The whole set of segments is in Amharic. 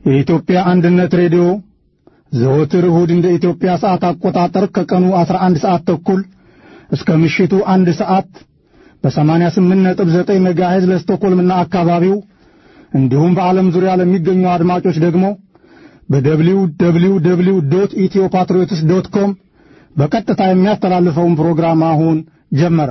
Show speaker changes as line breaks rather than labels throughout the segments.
የኢትዮጵያ አንድነት ሬዲዮ ዘወትር እሁድ እንደ ኢትዮጵያ ሰዓት አቆጣጠር ከቀኑ 11 ሰዓት ተኩል እስከ ምሽቱ አንድ ሰዓት በ88.9 ሜጋሄዝ ለስቶኮልምና አካባቢው እንዲሁም በዓለም ዙሪያ ለሚገኙ አድማጮች ደግሞ በደብሊው ደብሊው ደብሊው ዶት ኢትዮ ፓትሪዮትስ ዶት ኮም በቀጥታ የሚያስተላልፈውን ፕሮግራም አሁን ጀመረ።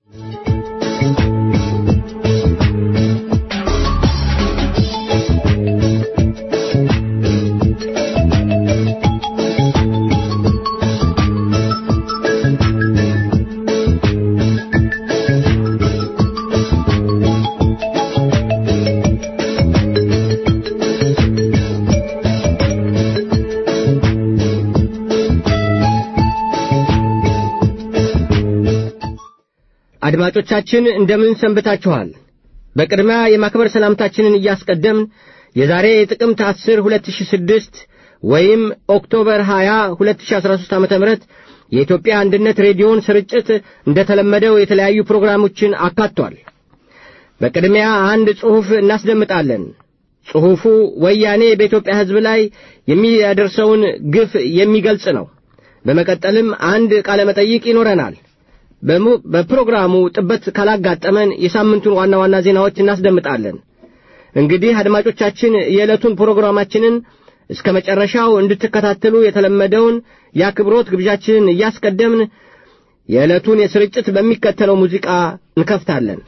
አድማጮቻችን እንደምን ሰንብታችኋል? በቅድሚያ የማክበር ሰላምታችንን እያስቀደምን የዛሬ የጥቅምት 10 2006 ወይም ኦክቶበር 20 2013 ዓ.ም የኢትዮጵያ አንድነት ሬዲዮን ስርጭት እንደተለመደው የተለያዩ ፕሮግራሞችን አካቷል። በቅድሚያ አንድ ጽሑፍ እናስደምጣለን። ጽሑፉ ወያኔ በኢትዮጵያ ሕዝብ ላይ የሚያደርሰውን ግፍ የሚገልጽ ነው። በመቀጠልም አንድ ቃለ መጠይቅ ይኖረናል። በፕሮግራሙ ጥበት ካላጋጠመን የሳምንቱን ዋና ዋና ዜናዎች እናስደምጣለን። እንግዲህ አድማጮቻችን የዕለቱን ፕሮግራማችንን እስከ መጨረሻው እንድትከታተሉ የተለመደውን የአክብሮት ግብዣችንን እያስቀደምን የዕለቱን የስርጭት በሚከተለው ሙዚቃ እንከፍታለን።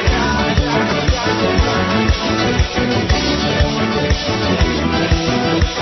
Thank you.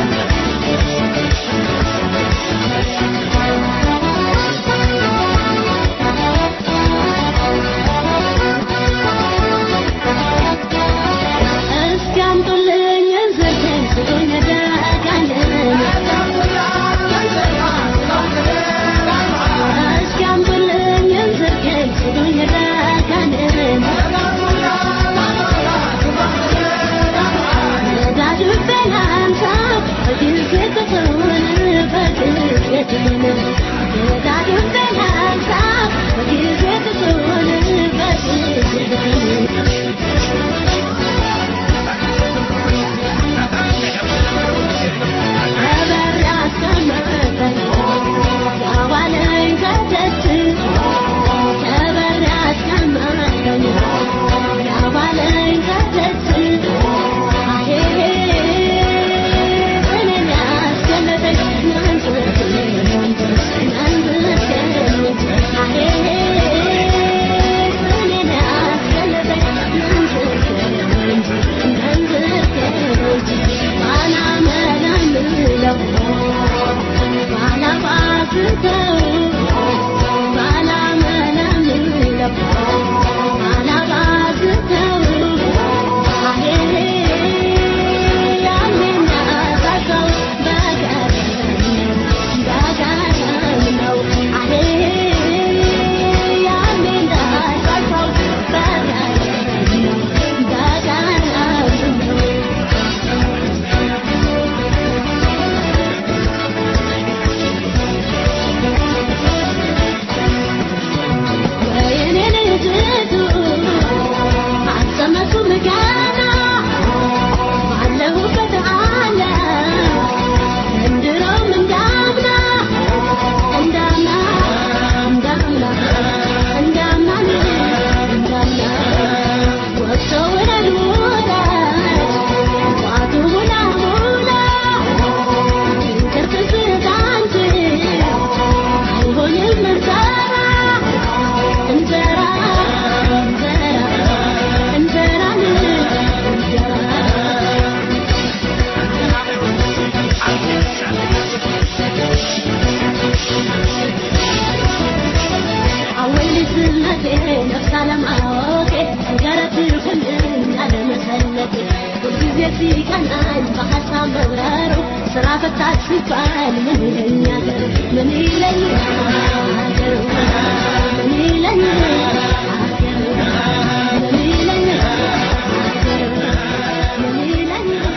በሀሳብ መብረሩ ስራ ፈታች ሲባል ምን ይለኛል ምን ይለኛል ሀገሩ ምን ይለኛል ሀገሩ ምን ይለኛል ሀገሩ ምን ይለኛል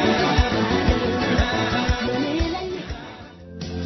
ሀገሩ ምን ይለኛል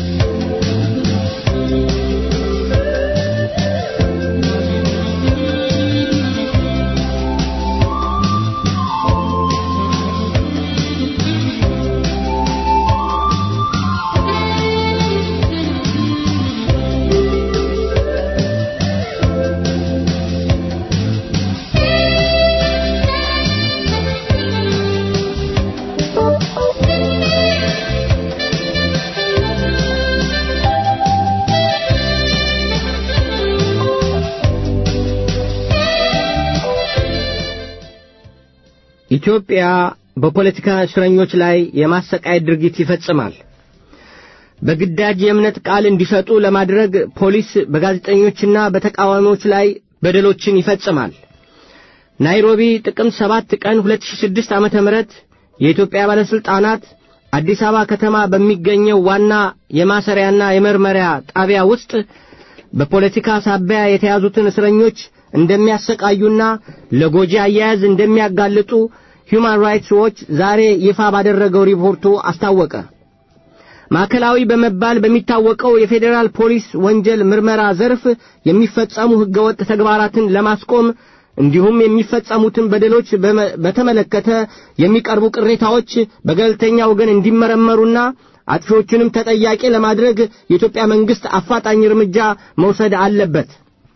ኢትዮጵያ በፖለቲካ እስረኞች ላይ የማሰቃየት ድርጊት ይፈጽማል። በግዳጅ የእምነት ቃል እንዲሰጡ ለማድረግ ፖሊስ በጋዜጠኞችና በተቃዋሚዎች ላይ በደሎችን ይፈጽማል። ናይሮቢ ጥቅምት 7 ቀን 2006 ዓመተ ምህረት የኢትዮጵያ ባለስልጣናት አዲስ አበባ ከተማ በሚገኘው ዋና የማሰሪያና የመርመሪያ ጣቢያ ውስጥ በፖለቲካ ሳቢያ የተያዙትን እስረኞች እንደሚያሰቃዩና ለጎጂ አያያዝ እንደሚያጋልጡ ሁማን ራይትስ ዎች ዛሬ ይፋ ባደረገው ሪፖርቱ አስታወቀ። ማዕከላዊ በመባል በሚታወቀው የፌዴራል ፖሊስ ወንጀል ምርመራ ዘርፍ የሚፈጸሙ ሕገወጥ ተግባራትን ለማስቆም እንዲሁም የሚፈጸሙትን በደሎች በመ- በተመለከተ የሚቀርቡ ቅሬታዎች በገለልተኛ ወገን እንዲመረመሩና አጥፊዎቹንም ተጠያቂ ለማድረግ የኢትዮጵያ መንግሥት አፋጣኝ እርምጃ መውሰድ አለበት።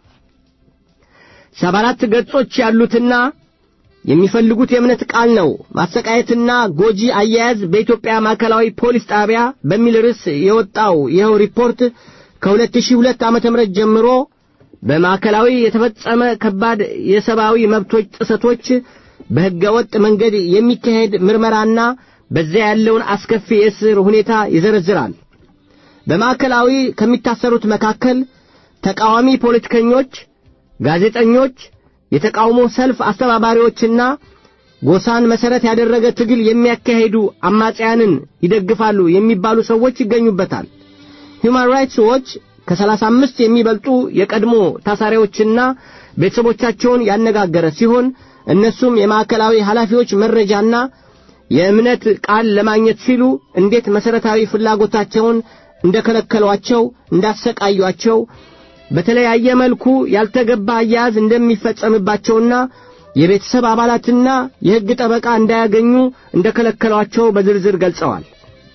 ሰባ አራት ገጾች ያሉትና የሚፈልጉት የእምነት ቃል ነው። ማሰቃየትና ጎጂ አያያዝ በኢትዮጵያ ማዕከላዊ ፖሊስ ጣቢያ በሚል ርዕስ የወጣው ይኸው ሪፖርት ከ2002 ዓመተ ምህረት ጀምሮ በማዕከላዊ የተፈጸመ ከባድ የሰብአዊ መብቶች ጥሰቶች፣ በሕገ ወጥ መንገድ የሚካሄድ ምርመራና በዚያ ያለውን አስከፊ የእስር ሁኔታ ይዘረዝራል። በማዕከላዊ ከሚታሰሩት መካከል ተቃዋሚ ፖለቲከኞች፣ ጋዜጠኞች፣ የተቃውሞ ሰልፍ አስተባባሪዎችና ጎሳን መሠረት ያደረገ ትግል የሚያካሂዱ አማጽያንን ይደግፋሉ የሚባሉ ሰዎች ይገኙበታል። ሁማን ራይትስ ዎች ከሰላሳ አምስት የሚበልጡ የቀድሞ ታሳሪዎችና ቤተሰቦቻቸውን ያነጋገረ ሲሆን እነሱም የማዕከላዊ ኃላፊዎች መረጃና የእምነት ቃል ለማግኘት ሲሉ እንዴት መሠረታዊ ፍላጎታቸውን እንደከለከሏቸው፣ እንዳሰቃዩአቸው፣ በተለያየ መልኩ ያልተገባ አያያዝ እንደሚፈጸምባቸውና የቤተሰብ አባላትና የሕግ ጠበቃ እንዳያገኙ እንደከለከሏቸው በዝርዝር ገልጸዋል።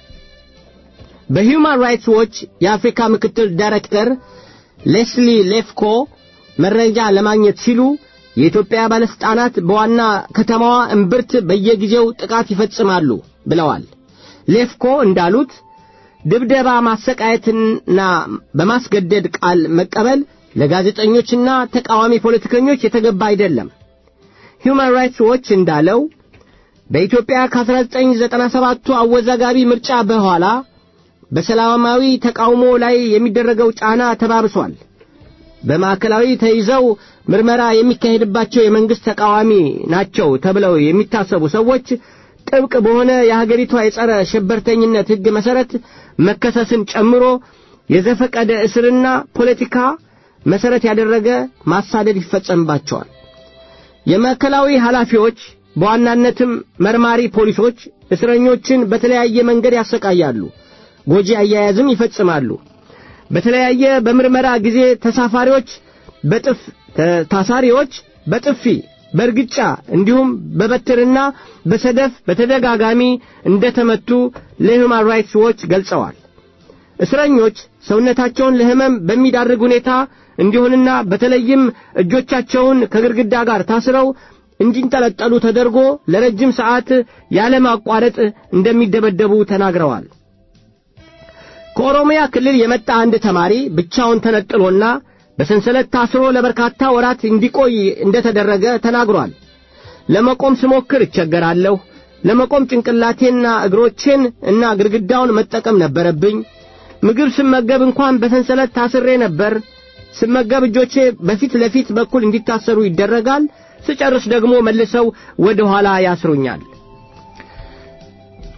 በሂውማን ራይትስ ዎች የአፍሪካ ምክትል ዳይሬክተር ሌስሊ ሌፍኮ መረጃ ለማግኘት ሲሉ የኢትዮጵያ ባለስልጣናት በዋና ከተማዋ እምብርት በየጊዜው ጥቃት ይፈጽማሉ ብለዋል። ሌፍኮ እንዳሉት ድብደባ፣ ማሰቃየትና በማስገደድ ቃል መቀበል ለጋዜጠኞችና ተቃዋሚ ፖለቲከኞች የተገባ አይደለም። ሁማን ራይትስ ዎች እንዳለው በኢትዮጵያ ከ1997ቱ አወዛጋቢ ምርጫ በኋላ በሰላማዊ ተቃውሞ ላይ የሚደረገው ጫና ተባብሷል። በማዕከላዊ ተይዘው ምርመራ የሚካሄድባቸው የመንግሥት ተቃዋሚ ናቸው ተብለው የሚታሰቡ ሰዎች ጥብቅ በሆነ የሀገሪቷ የጸረ ሽብርተኝነት ሕግ መሠረት መከሰስን ጨምሮ የዘፈቀደ እስርና ፖለቲካ መሠረት ያደረገ ማሳደድ ይፈጸምባቸዋል። የማዕከላዊ ኃላፊዎች በዋናነትም መርማሪ ፖሊሶች እስረኞችን በተለያየ መንገድ ያሰቃያሉ፣ ጎጂ አያያዝም ይፈጽማሉ። በተለያየ በምርመራ ጊዜ ተሳፋሪዎች በጥፍ ታሳሪዎች በጥፊ በእርግጫ እንዲሁም በበትርና በሰደፍ በተደጋጋሚ እንደተመቱ ለሁማን ራይትስ ዎች ገልጸዋል። እስረኞች ሰውነታቸውን ለሕመም በሚዳርግ ሁኔታ እንዲሆንና በተለይም እጆቻቸውን ከግድግዳ ጋር ታስረው እንዲንጠለጠሉ ተደርጎ ለረጅም ሰዓት ያለማቋረጥ እንደሚደበደቡ ተናግረዋል። ከኦሮሚያ ክልል የመጣ አንድ ተማሪ ብቻውን ተነጥሎና በሰንሰለት ታስሮ ለበርካታ ወራት እንዲቆይ እንደተደረገ ተናግሯል። ለመቆም ስሞክር እቸገራለሁ። ለመቆም ጭንቅላቴና እግሮቼን እና ግድግዳውን መጠቀም ነበረብኝ። ምግብ ስመገብ እንኳን በሰንሰለት ታስሬ ነበር። ስመገብ እጆቼ በፊት ለፊት በኩል እንዲታሰሩ ይደረጋል። ስጨርስ ደግሞ መልሰው ወደ ኋላ ያስሩኛል።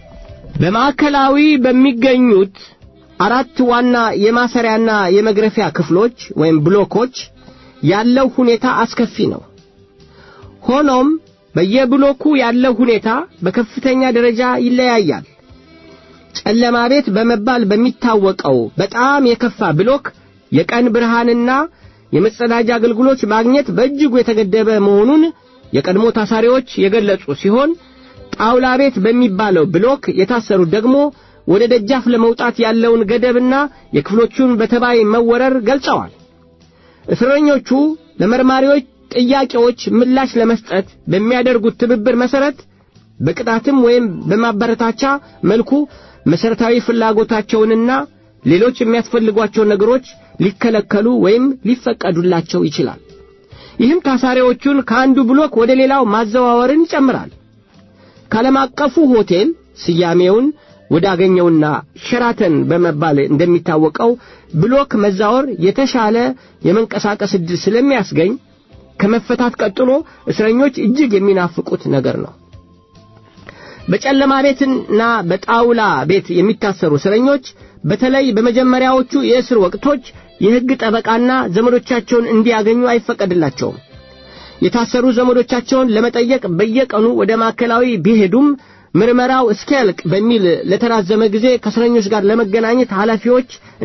በማዕከላዊ በሚገኙት አራት ዋና የማሰሪያና የመግረፊያ ክፍሎች ወይም ብሎኮች ያለው ሁኔታ አስከፊ ነው። ሆኖም በየብሎኩ ያለው ሁኔታ በከፍተኛ ደረጃ ይለያያል። ጨለማ ቤት በመባል በሚታወቀው በጣም የከፋ ብሎክ የቀን ብርሃንና የመጸዳጃ አገልግሎት ማግኘት በእጅጉ የተገደበ መሆኑን የቀድሞ ታሳሪዎች የገለጹ ሲሆን ጣውላ ቤት በሚባለው ብሎክ የታሰሩት ደግሞ ወደ ደጃፍ ለመውጣት ያለውን ገደብና የክፍሎቹን በተባይ መወረር ገልጸዋል። እስረኞቹ ለመርማሪዎች ጥያቄዎች ምላሽ ለመስጠት በሚያደርጉት ትብብር መሰረት በቅጣትም ወይም በማበረታቻ መልኩ መሰረታዊ ፍላጎታቸውንና ሌሎች የሚያስፈልጓቸው ነገሮች ሊከለከሉ ወይም ሊፈቀዱላቸው ይችላል። ይህም ታሳሪዎቹን ከአንዱ ብሎክ ወደ ሌላው ማዘዋወርን ይጨምራል። ከዓለም አቀፉ ሆቴል ስያሜውን ወዳገኘውና ሸራተን በመባል እንደሚታወቀው ብሎክ መዛወር የተሻለ የመንቀሳቀስ ዕድል ስለሚያስገኝ ከመፈታት ቀጥሎ እስረኞች እጅግ የሚናፍቁት ነገር ነው። በጨለማ ቤትና በጣውላ ቤት የሚታሰሩ እስረኞች በተለይ በመጀመሪያዎቹ የእስር ወቅቶች የሕግ ጠበቃና ዘመዶቻቸውን እንዲያገኙ አይፈቀድላቸውም። የታሰሩ ዘመዶቻቸውን ለመጠየቅ በየቀኑ ወደ ማዕከላዊ ቢሄዱም ምርመራው እስኪያልቅ በሚል ለተራዘመ ጊዜ ከእስረኞች ጋር ለመገናኘት ኃላፊዎች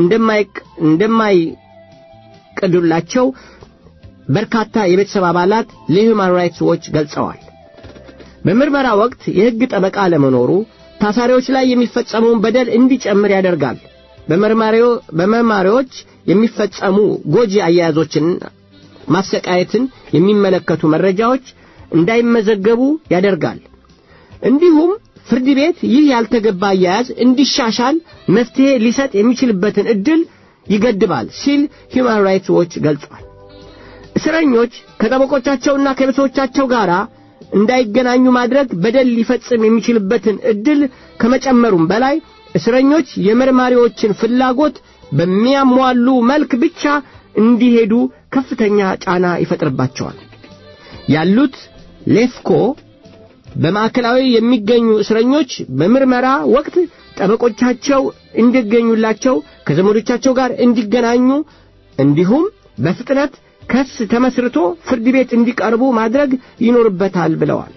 እንደማይቀዱላቸው በርካታ የቤተሰብ አባላት ለሂውማን ራይትስ ዎች ገልጸዋል። በምርመራ ወቅት የሕግ ጠበቃ ለመኖሩ ታሳሪዎች ላይ የሚፈጸመውን በደል እንዲጨምር ያደርጋል። በመርማሪዎች የሚፈጸሙ ጎጂ አያያዞችን፣ ማሰቃየትን የሚመለከቱ መረጃዎች እንዳይመዘገቡ ያደርጋል። እንዲሁም ፍርድ ቤት ይህ ያልተገባ አያያዝ እንዲሻሻል መፍትሄ ሊሰጥ የሚችልበትን ዕድል ይገድባል ሲል ሂውማን ራይትስ ዎች ገልጿል። እስረኞች ከጠበቆቻቸውና ከቤተሰቦቻቸው ጋር እንዳይገናኙ ማድረግ በደል ሊፈጽም የሚችልበትን ዕድል ከመጨመሩም በላይ እስረኞች የመርማሪዎችን ፍላጎት በሚያሟሉ መልክ ብቻ እንዲሄዱ ከፍተኛ ጫና ይፈጥርባቸዋል። ያሉት ሌፍኮ በማዕከላዊ የሚገኙ እስረኞች በምርመራ ወቅት ጠበቆቻቸው እንዲገኙላቸው ከዘመዶቻቸው ጋር እንዲገናኙ እንዲሁም በፍጥነት ክስ ተመስርቶ ፍርድ ቤት እንዲቀርቡ ማድረግ ይኖርበታል ብለዋል።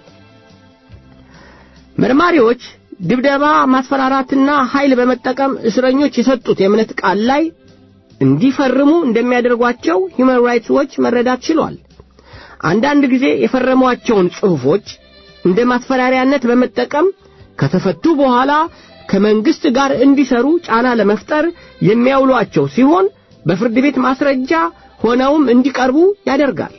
መርማሪዎች ድብደባ፣ ማስፈራራትና ኃይል በመጠቀም እስረኞች የሰጡት የእምነት ቃል ላይ እንዲፈርሙ እንደሚያደርጓቸው ሂውማን ራይትስ ዎች መረዳት ችሏል። አንዳንድ ጊዜ የፈረሟቸውን ጽሑፎች እንደ ማስፈራሪያነት በመጠቀም ከተፈቱ በኋላ ከመንግስት ጋር እንዲሰሩ ጫና ለመፍጠር የሚያውሏቸው ሲሆን በፍርድ ቤት ማስረጃ ሆነውም እንዲቀርቡ ያደርጋል።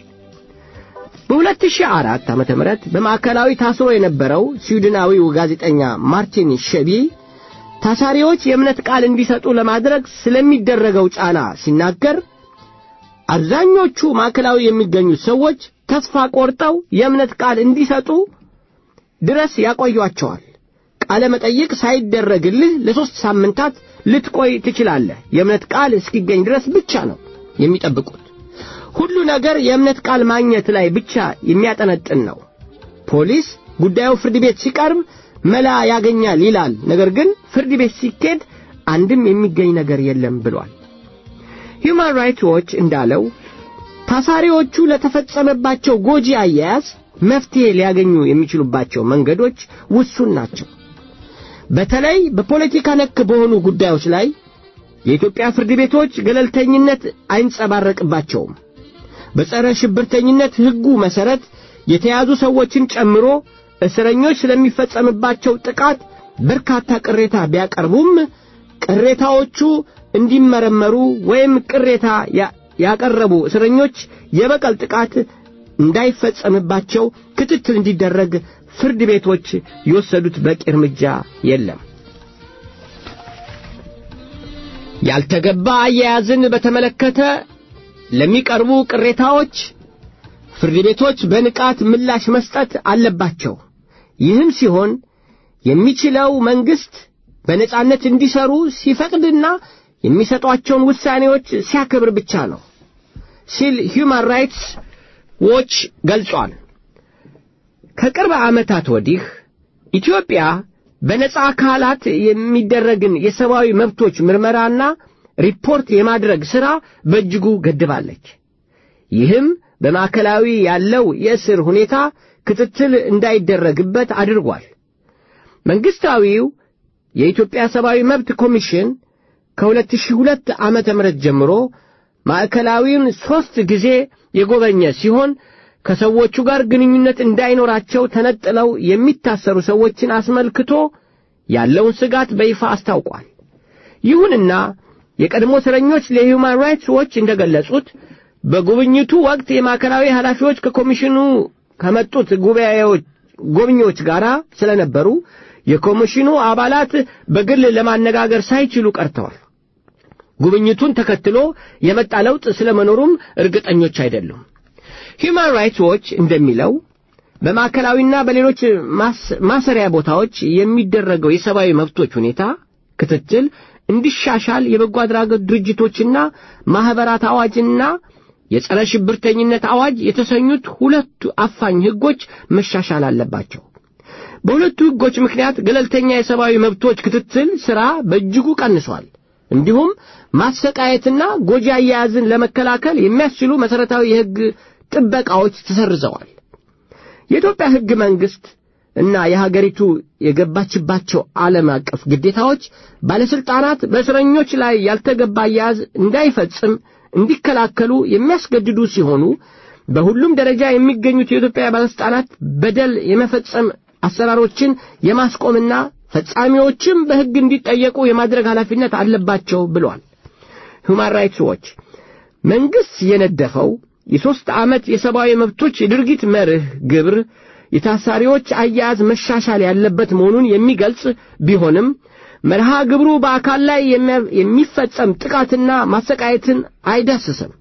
በ2004 ዓመተ ምህረት በማዕከላዊ ታስሮ የነበረው ስዊድናዊው ጋዜጠኛ ማርቲን ሸቢ ታሳሪዎች የእምነት ቃል እንዲሰጡ ለማድረግ ስለሚደረገው ጫና ሲናገር አብዛኞቹ ማዕከላዊ የሚገኙት ሰዎች ተስፋ ቆርጠው የእምነት ቃል እንዲሰጡ ድረስ ያቆዩአቸዋል። ቃለ መጠይቅ ሳይደረግልህ ለሦስት ሳምንታት ልትቆይ ትችላለህ። የእምነት ቃል እስኪገኝ ድረስ ብቻ ነው የሚጠብቁት። ሁሉ ነገር የእምነት ቃል ማግኘት ላይ ብቻ የሚያጠነጥን ነው። ፖሊስ ጉዳዩ ፍርድ ቤት ሲቀርብ መላ ያገኛል ይላል። ነገር ግን ፍርድ ቤት ሲኬድ አንድም የሚገኝ ነገር የለም ብሏል። ሂውማን ራይትስ ዎች እንዳለው ታሳሪዎቹ ለተፈጸመባቸው ጎጂ አያያዝ መፍትሄ ሊያገኙ የሚችሉባቸው መንገዶች ውሱን ናቸው። በተለይ በፖለቲካ ነክ በሆኑ ጉዳዮች ላይ የኢትዮጵያ ፍርድ ቤቶች ገለልተኝነት አይንጸባረቅባቸውም። በጸረ ሽብርተኝነት ሕጉ መሠረት የተያዙ ሰዎችን ጨምሮ እስረኞች ስለሚፈጸምባቸው ጥቃት በርካታ ቅሬታ ቢያቀርቡም ቅሬታዎቹ እንዲመረመሩ ወይም ቅሬታ ያቀረቡ እስረኞች የበቀል ጥቃት እንዳይፈጸምባቸው ክትትል እንዲደረግ ፍርድ ቤቶች የወሰዱት በቂ እርምጃ የለም። ያልተገባ አያያዝን በተመለከተ ለሚቀርቡ ቅሬታዎች ፍርድ ቤቶች በንቃት ምላሽ መስጠት አለባቸው። ይህም ሲሆን የሚችለው መንግሥት በነጻነት እንዲሰሩ ሲፈቅድና የሚሰጧቸውን ውሳኔዎች ሲያከብር ብቻ ነው ሲል ሂውማን ራይትስ ዎች ገልጿል። ከቅርብ ዓመታት ወዲህ ኢትዮጵያ በነጻ አካላት የሚደረግን የሰብአዊ መብቶች ምርመራና ሪፖርት የማድረግ ሥራ በእጅጉ ገድባለች። ይህም በማዕከላዊ ያለው የእስር ሁኔታ ክትትል እንዳይደረግበት አድርጓል። መንግሥታዊው የኢትዮጵያ ሰብአዊ መብት ኮሚሽን ከ2002 ዓመተ ምህረት ጀምሮ ማዕከላዊውን ሦስት ጊዜ የጎበኘ ሲሆን ከሰዎቹ ጋር ግንኙነት እንዳይኖራቸው ተነጥለው የሚታሰሩ ሰዎችን አስመልክቶ ያለውን ስጋት በይፋ አስታውቋል። ይሁንና የቀድሞ እስረኞች ለሂውማን ራይትስ ዎች እንደገለጹት በጉብኝቱ ወቅት የማዕከላዊ ኃላፊዎች ከኮሚሽኑ ከመጡት ጉባኤዎች ጎብኚዎች ጋር ስለነበሩ የኮሚሽኑ አባላት በግል ለማነጋገር ሳይችሉ ቀርተዋል። ጉብኝቱን ተከትሎ የመጣ ለውጥ ስለመኖሩም እርግጠኞች አይደሉም። ሂውማን ራይትስ ዎች እንደሚለው በማዕከላዊና በሌሎች ማሰሪያ ቦታዎች የሚደረገው የሰብአዊ መብቶች ሁኔታ ክትትል እንዲሻሻል የበጎ አድራጎት ድርጅቶችና ማኅበራት አዋጅና የጸረ ሽብርተኝነት አዋጅ የተሰኙት ሁለቱ አፋኝ ሕጎች መሻሻል አለባቸው። በሁለቱ ሕጎች ምክንያት ገለልተኛ የሰብአዊ መብቶች ክትትል ሥራ በእጅጉ ቀንሷል። እንዲሁም ማሰቃየትና ጎጂ አያያዝን ለመከላከል የሚያስችሉ መሠረታዊ የሕግ ጥበቃዎች ተሰርዘዋል። የኢትዮጵያ ሕግ መንግሥት እና የሀገሪቱ የገባችባቸው ዓለም አቀፍ ግዴታዎች ባለሥልጣናት በእስረኞች ላይ ያልተገባ አያያዝ እንዳይፈጽም እንዲከላከሉ የሚያስገድዱ ሲሆኑ በሁሉም ደረጃ የሚገኙት የኢትዮጵያ ባለሥልጣናት በደል የመፈጸም አሰራሮችን የማስቆምና ፈጻሚዎችም በሕግ እንዲጠየቁ የማድረግ ኃላፊነት አለባቸው ብሏል። ሁማን ራይትስ ዎች መንግሥት የነደፈው የሦስት ዓመት የሰብአዊ መብቶች የድርጊት መርህ ግብር የታሳሪዎች አያያዝ መሻሻል ያለበት መሆኑን የሚገልጽ ቢሆንም መርሃ ግብሩ በአካል ላይ የሚፈጸም ጥቃትና ማሰቃየትን አይዳስስም።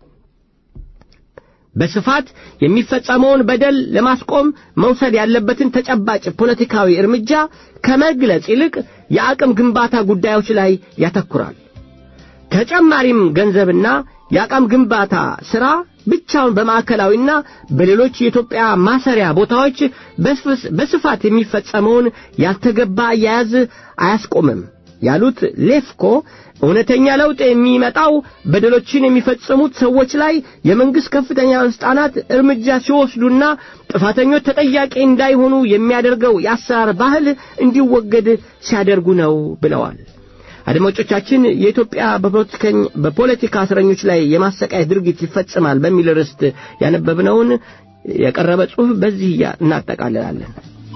በስፋት የሚፈጸመውን በደል ለማስቆም መውሰድ ያለበትን ተጨባጭ ፖለቲካዊ እርምጃ ከመግለጽ ይልቅ የአቅም ግንባታ ጉዳዮች ላይ ያተኩራል። ተጨማሪም ገንዘብና የአቅም ግንባታ ሥራ ብቻውን በማዕከላዊና በሌሎች የኢትዮጵያ ማሰሪያ ቦታዎች በስፋት የሚፈጸመውን ያልተገባ አያያዝ አያስቆምም ያሉት ሌፍኮ እውነተኛ ለውጥ የሚመጣው በደሎችን የሚፈጽሙት ሰዎች ላይ የመንግሥት ከፍተኛ ባለሥልጣናት እርምጃ ሲወስዱና ጥፋተኞች ተጠያቂ እንዳይሆኑ የሚያደርገው የአሰራር ባህል እንዲወገድ ሲያደርጉ ነው ብለዋል። አድማጮቻችን የኢትዮጵያ በፖለቲካ እስረኞች ላይ የማሰቃየት ድርጊት ይፈጽማል በሚል ርዕስት ያነበብነውን የቀረበ ጽሑፍ በዚህ እናጠቃልላለን።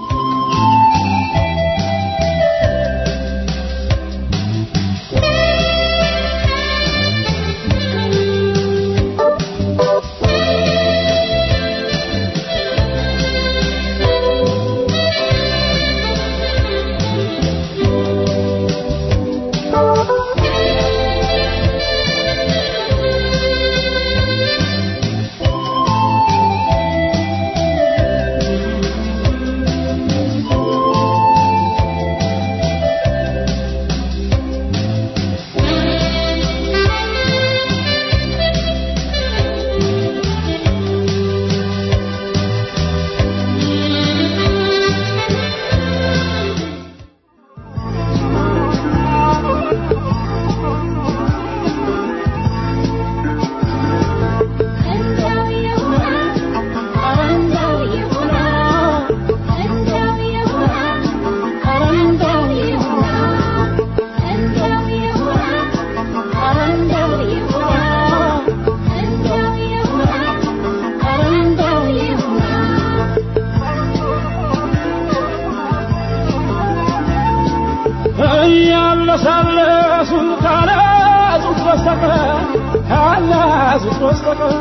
እያለሳለሱ ካላዙት በስተቀር ካላዙት በስተቀር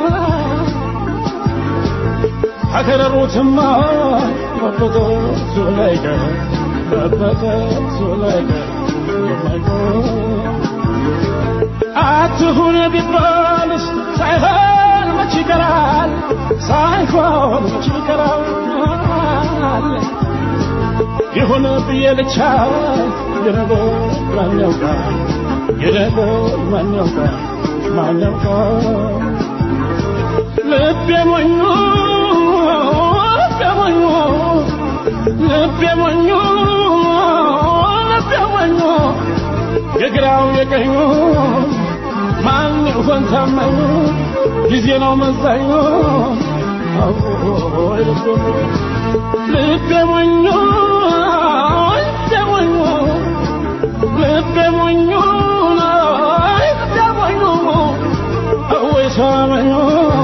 ከከረሩትማ መበጠሱ ላይቀር መበጠሱ ላይቀር የማይቀር አትሁን ቢባልስ ሳይሆን መች ይቀራል ሳይሆን መች ይቀራል ይሁን ብዬ ልቻ የነገር ማን ያውቃል የነገር ማን ያውቃል ማን ያውቃል ልቤ ሞኙ ልቤ ሞኙ ልቤ ሞኙ የግራው የቀኙ ማን ይሆን ታማኙ ጊዜ ነው መዛኙ አዎይ ልቤ ሞኞ ልቤ ሞኞ ልቤ ሞኞ ልቤ ሞኞ አወይ ሳመኞ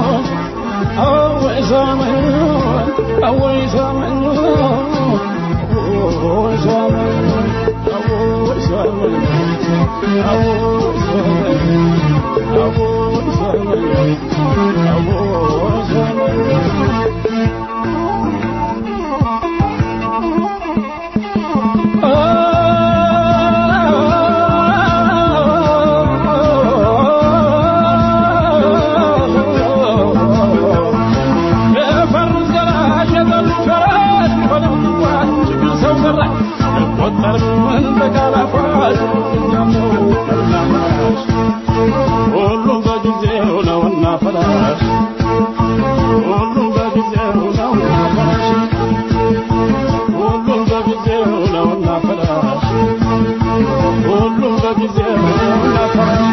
አወይ ሳመኞ አወይ ሳመኞ አወይ ሳመኞ አወይ ሳመኞ አወይ ሳመኞ አወይ ሳመኞ አወይ ሳመኞ ሁሉም በጊዜው ነውና ፈላሽ ሁሉም በጊዜው ነውና ፈላሽ ሁሉም በጊዜው ነውና ፈላሽ ሁሉም በጊዜው ነውና ፈላሽ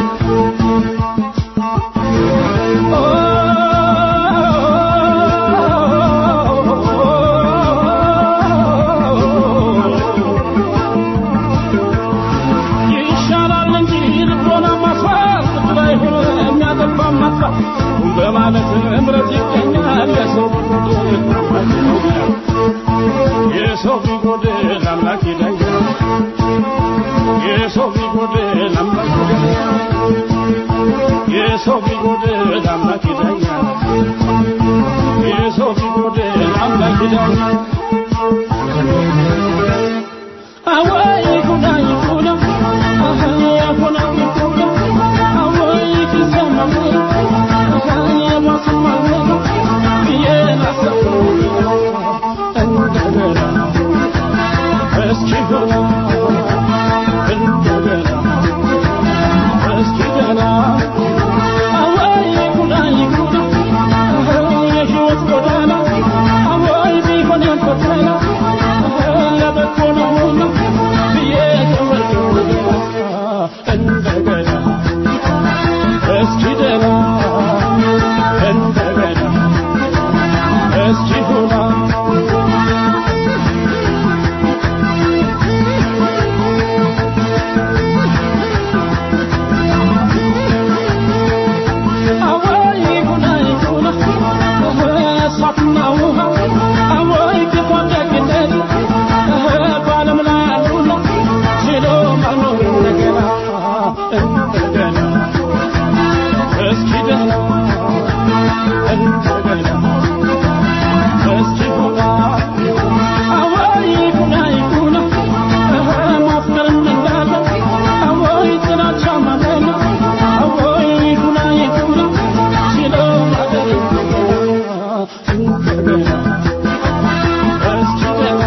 ይሻላል እንጂ ልቦና ማስፋት ላይ ሆኖ የሚያጠፋ ማጥፋት በማለት እምረት ይገኛል የሰው ቢጎድል የሰው ቢጎድል አምላክ ይደኛል የሰው ቢጎድል አምላክ ይደኛል የሰው ቢጎድል አምላክ ይደኛል የሰው ቢጎድል አምላክ ይደኛል አወይ ጉዳ ይጉዳ አወይ ጉዳ ይጉዳ አወይ ኪሰማ አወይ ማስማ የናሰው እንደገና እስኪ ገና እንደገና እስኪ ገና አወይ ጉዳ ይጉዳ የህይወት ጎዳና አወይ ቢሆን ያልፈተና ለበጎ ነውና ብዬ ተመልኩ እንደገና እስኪ ደህና እንደገና እስኪ ሁና አወይ ጉና ይጉና እሳትና ውሃ አወይ ክፉ ደግነት በዓለም ላይ አሉና ችሎ መኖር እንደገና እንደገና እስኪ ደህና እንደገና እስኪ ሁና አወይ ጉና ይጉና ማፍቀርም እንዳለ አወይ ጥላቻ ማለት ነው አወይ ጉና ይጉና ችሎ ማደር እንደገና እስኪ ደህና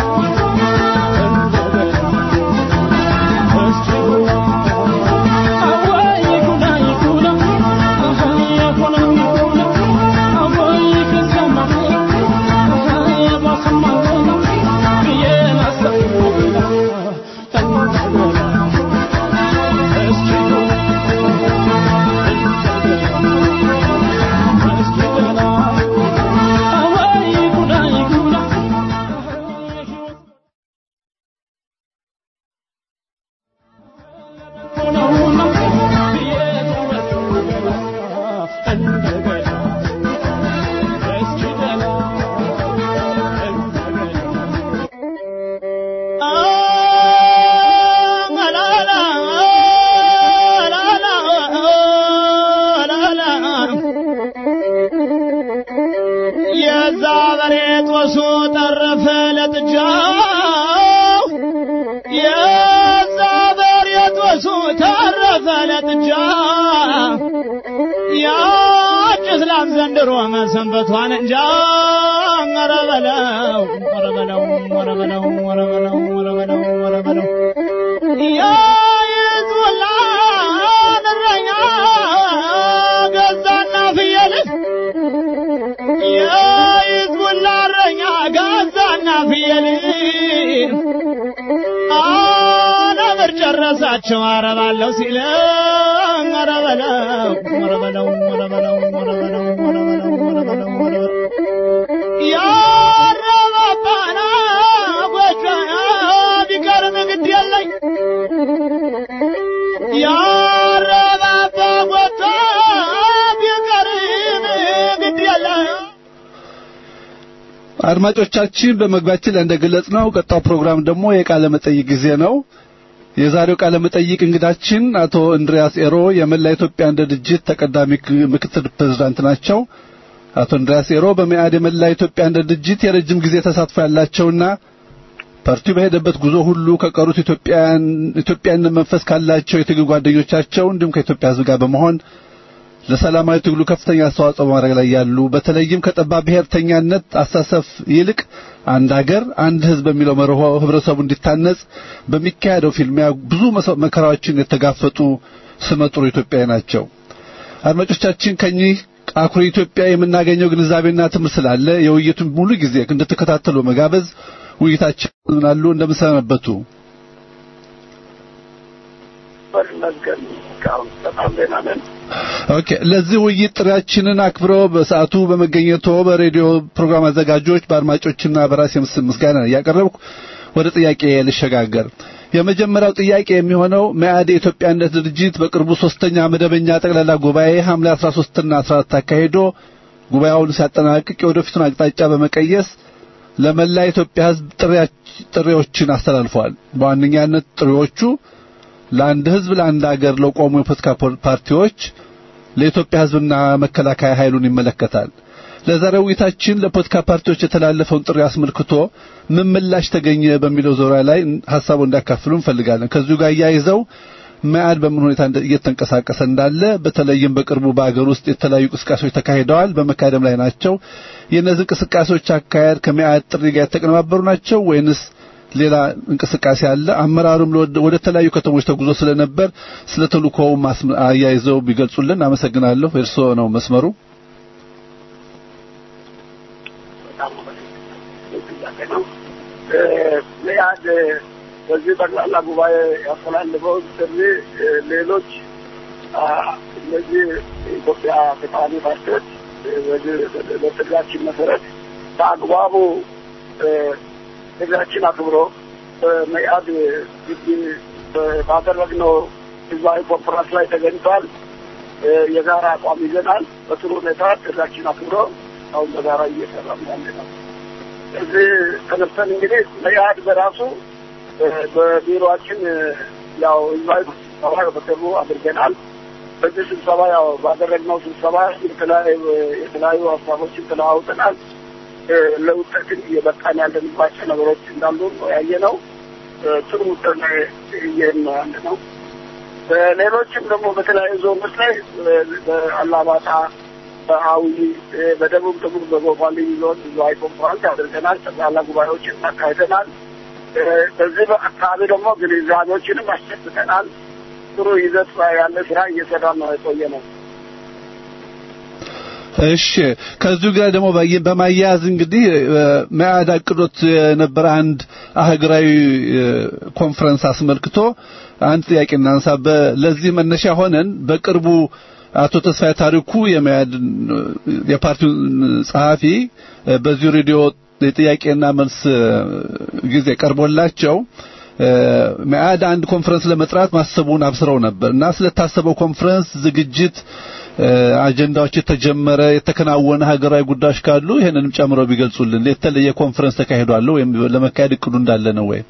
የዛ በሬ ጦሱ ጠረፈ ለጥጃው የዛ በሬ ጦሱ ተረፈ ለጥጃ ያጭስ ላም ዘንድሮ መሰንበቷን እንጃ ኧረ በለው ኧረ በለው ኧረ በለው ኧረ በለው ኧረ በለው ኧረ በለው የይዙላን እረኛ ገዛና ፍየልን የይዙላ እረኛ ገዛና ፍየልን አነብር ጨረ ረሳቸው አረባለሁ ሲል ኧረ በለው ኧረ በለው ኧረ በለው ኧረ በለው ኧረ በለው ኧረ በለው ኧረ በለው ያረባባና ጎጆ ቢቀርም ግድ የለኝ ያረባባ ጎጆ ቢቀርም ግድ የለኝ
አድማጮቻችን በመግባችን ላይ እንደገለጽ ነው ቀጣው ፕሮግራም ደግሞ የቃለ መጠይቅ ጊዜ ነው። የዛሬው ቃለ መጠይቅ እንግዳችን አቶ እንድሪያስ ኤሮ የመላ ኢትዮጵያ አንድ ድርጅት ተቀዳሚ ክ- ምክትል ፕሬዝዳንት ናቸው። አቶ እንድሪያስ ኤሮ በመኢአድ የመላ ኢትዮጵያ አንድ ድርጅት የረጅም ጊዜ ተሳትፎ ያላቸውና ፓርቲው በሄደበት ጉዞ ሁሉ ከቀሩት ኢትዮጵያን ኢትዮጵያን መንፈስ ካላቸው የትግል ጓደኞቻቸው እንዲሁም ከኢትዮጵያ ሕዝብ ጋር በመሆን ለሰላማዊ ትግሉ ከፍተኛ አስተዋጽኦ በማድረግ ላይ ያሉ በተለይም ከጠባብ ብሔርተኛነት አሳሰፍ ይልቅ አንድ አገር አንድ ሕዝብ በሚለው መርሆ ህብረተሰቡ እንዲታነጽ በሚካሄደው ፊልሚያ ብዙ መሰ- መከራዎችን የተጋፈጡ ስመጥሩ ኢትዮጵያዊ ናቸው። አድማጮቻችን ከኚህ አኩሪ ኢትዮጵያ የምናገኘው ግንዛቤና ትምህርት ስላለ የውይይቱን ሙሉ ጊዜ እንድትከታተሉ መጋበዝ ውይይታችን አሉ እንደምሰነበቱ
በመስገን እስካሁን በጣም ደህና ነን።
ኦኬ ለዚህ ውይይት ጥሪያችንን አክብረው በሰዓቱ በመገኘቶ በሬዲዮ ፕሮግራም አዘጋጆች በአድማጮችና በራሴ ምስ- ምስጋና እያቀረብኩ ወደ ጥያቄ ልሸጋገር። የመጀመሪያው ጥያቄ የሚሆነው መኢአድ የኢትዮጵያነት ድርጅት በቅርቡ ሶስተኛ መደበኛ ጠቅላላ ጉባኤ ሐምሌ 13 እና 14 አካሂዶ ጉባኤውን ሲያጠናቅቅ የወደፊቱን አቅጣጫ በመቀየስ ለመላ ኢትዮጵያ ሕዝብ ጥሪያች- ጥሪዎችን አስተላልፈዋል። በዋነኛነት ጥሪዎቹ ለአንድ ሕዝብ ለአንድ አገር ለቆሙ የፖለቲካ ፖ- ፓርቲዎች ለኢትዮጵያ ሕዝብና መከላከያ ኃይሉን ይመለከታል። ለዛሬው ውይይታችን ለፖለቲካ ፓርቲዎች የተላለፈውን ጥሪ አስመልክቶ ምን ምላሽ ተገኘ በሚለው ዙሪያ ላይ ሀሳቡ እንዲያካፍሉ እንፈልጋለን። ከዚሁ ጋር እያይዘው መኢአድ በምን ሁኔታ እንደ- እየተንቀሳቀሰ እንዳለ በተለይም በቅርቡ በአገር ውስጥ የተለያዩ እንቅስቃሴዎች ተካሂደዋል፣ በመካሄድም ላይ ናቸው። የእነዚህ እንቅስቃሴዎች አካሄድ ከመኢአድ ጥሪ ጋር የተቀነባበሩ ናቸው ወይንስ ሌላ እንቅስቃሴ አለ? አመራሩም ለወደ- ወደ ተለያዩ ከተሞች ተጉዞ ስለነበር ስለ ተልእኮው ማስም- አያይዘው ቢገልጹልን አመሰግናለሁ። እርስዎ ነው መስመሩ።
በጣም ጥያቄ ነው። እ፣ መኢአድ በዚህ ጠቅላላ ጉባኤ ያስተላልፈው ጥሪ እ፣ ሌሎች አ፣ እነዚህ የኢትዮጵያ ተቃዋሚ ፓርቲዎች እ፣ በዚህ በጥሪያችን መሰረት በአግባቡ እ፣ ጥሪያችን አክብሮ በመኢአድ ግቢ በ- ባደረግነው ህዝባዊ ኮንፈረንስ ላይ ተገኝቷል። እ፣ የጋራ አቋም ይዘናል። በጥሩ ሁኔታ ጥሪያችን አክብሮ አሁን በጋራ እየሰራ ያለ ነው። እዚህ ተነስተን እንግዲህ መኢአድ በራሱ እ፣ በቢሮአችን እ፣ ያው ህዝባዊ ስብሰባ በቅርቡ አድርገናል። በዚህ ስብሰባ ያው ባደረግነው ስብሰባ የተለያዩ የተለያዩ ሀሳቦችን ተለዋውጠናል። እ፣ ለውጤትን እየበቃን ያለንባቸው ነገሮች እንዳሉ ነው ያየነው። እ፣ ጥሩ ውጤት ላይ እየሄድን ነው ያለ ነው። በሌሎችም ደግሞ በተለያዩ ዞኖች ላይ እ፣ በአላማጣ፣ በአዊ፣ እ፣ በደቡብ ደቡብ በጎፋ ልዩ ዞን ህዝባዊ ኮንፈረንስ አድርገናል። ጠቅላላ ጉባኤዎችን አካሂደናል። እ፣ በዚህ አካባቢ ደግሞ ግንዛቤዎችንም አስጨብጠናል። ጥሩ ይዘት ያለ ስራ እየሰራ ነው የቆየ ነው።
እሺ ከዚሁ ጋር ደግሞ ባየ- በማያያዝ እንግዲህ እ፣ መኢአድ አቅዶት የነበረ አንድ አህጉራዊ እ፣ ኮንፈረንስ አስመልክቶ አንድ ጥያቄ እናንሳ። በ- ለዚህ መነሻ ሆነን በቅርቡ አቶ ተስፋዬ ታሪኩ የመኢአድ እ፣ የፓርቲው ጸሐፊ እ፣ በዚሁ ሬዲዮ የጥያቄና መልስ እ፣ ጊዜ ቀርቦላቸው እ፣ መኢአድ አንድ ኮንፈረንስ ለመጥራት ማሰቡን አብስረው ነበር እና ስለታሰበው ኮንፈረንስ ዝግጅት እ፣ አጀንዳዎች የተጀመረ የተከናወነ ሀገራዊ ጉዳዮች ካሉ ይሄንንም ጨምረው ቢገልጹልን። የተለየ ኮንፈረንስ ተካሂዷል ወይም ለመካሄድ እቅዱ እንዳለ ነው ወይ?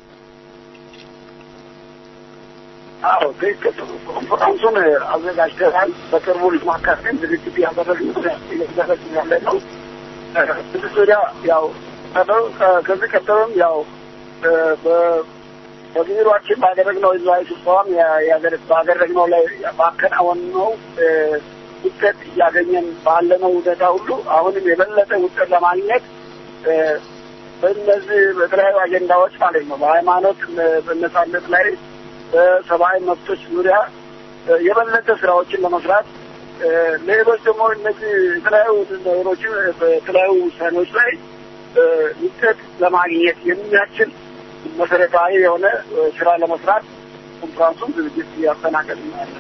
አዎ ትክክል። ኮንፈረንሱን አዘጋጅተናል። በቅርቡ ለማካሄድ ዝግጅት ያደረግን እያደረግን ያለ ነው። ብዙ ዙሪያ ያው ቀደም- ከዚህ ቀደምም ያው እ፣ በ- በቢሮአችን ባደረግነው ህዝባዊ ስብሰባም ያ- ያደረ- ባደረግነው ላይ ባከናወንነው እ፣ ውጤት እያገኘን ባለነው ሁኔታ ሁሉ አሁንም የበለጠ ውጤት ለማግኘት እ፣ በእነዚህ በተለያዩ አጀንዳዎች ማለት ነው በሃይማኖት እ፣ በነጻነት ላይ በሰብአዊ መብቶች ዙሪያ እ፣ የበለጠ ስራዎችን ለመስራት እ፣ ሌሎች ደግሞ እነዚህ የተለያዩ ነገሮችን በተለያዩ ውሳኔዎች ላይ እ፣ ውጤት ለማግኘት የሚያስችል መሰረታዊ የሆነ እ፣ ስራ ለመስራት ኮንፍራንሱን ዝግጅት እያስተናገድ ያለን።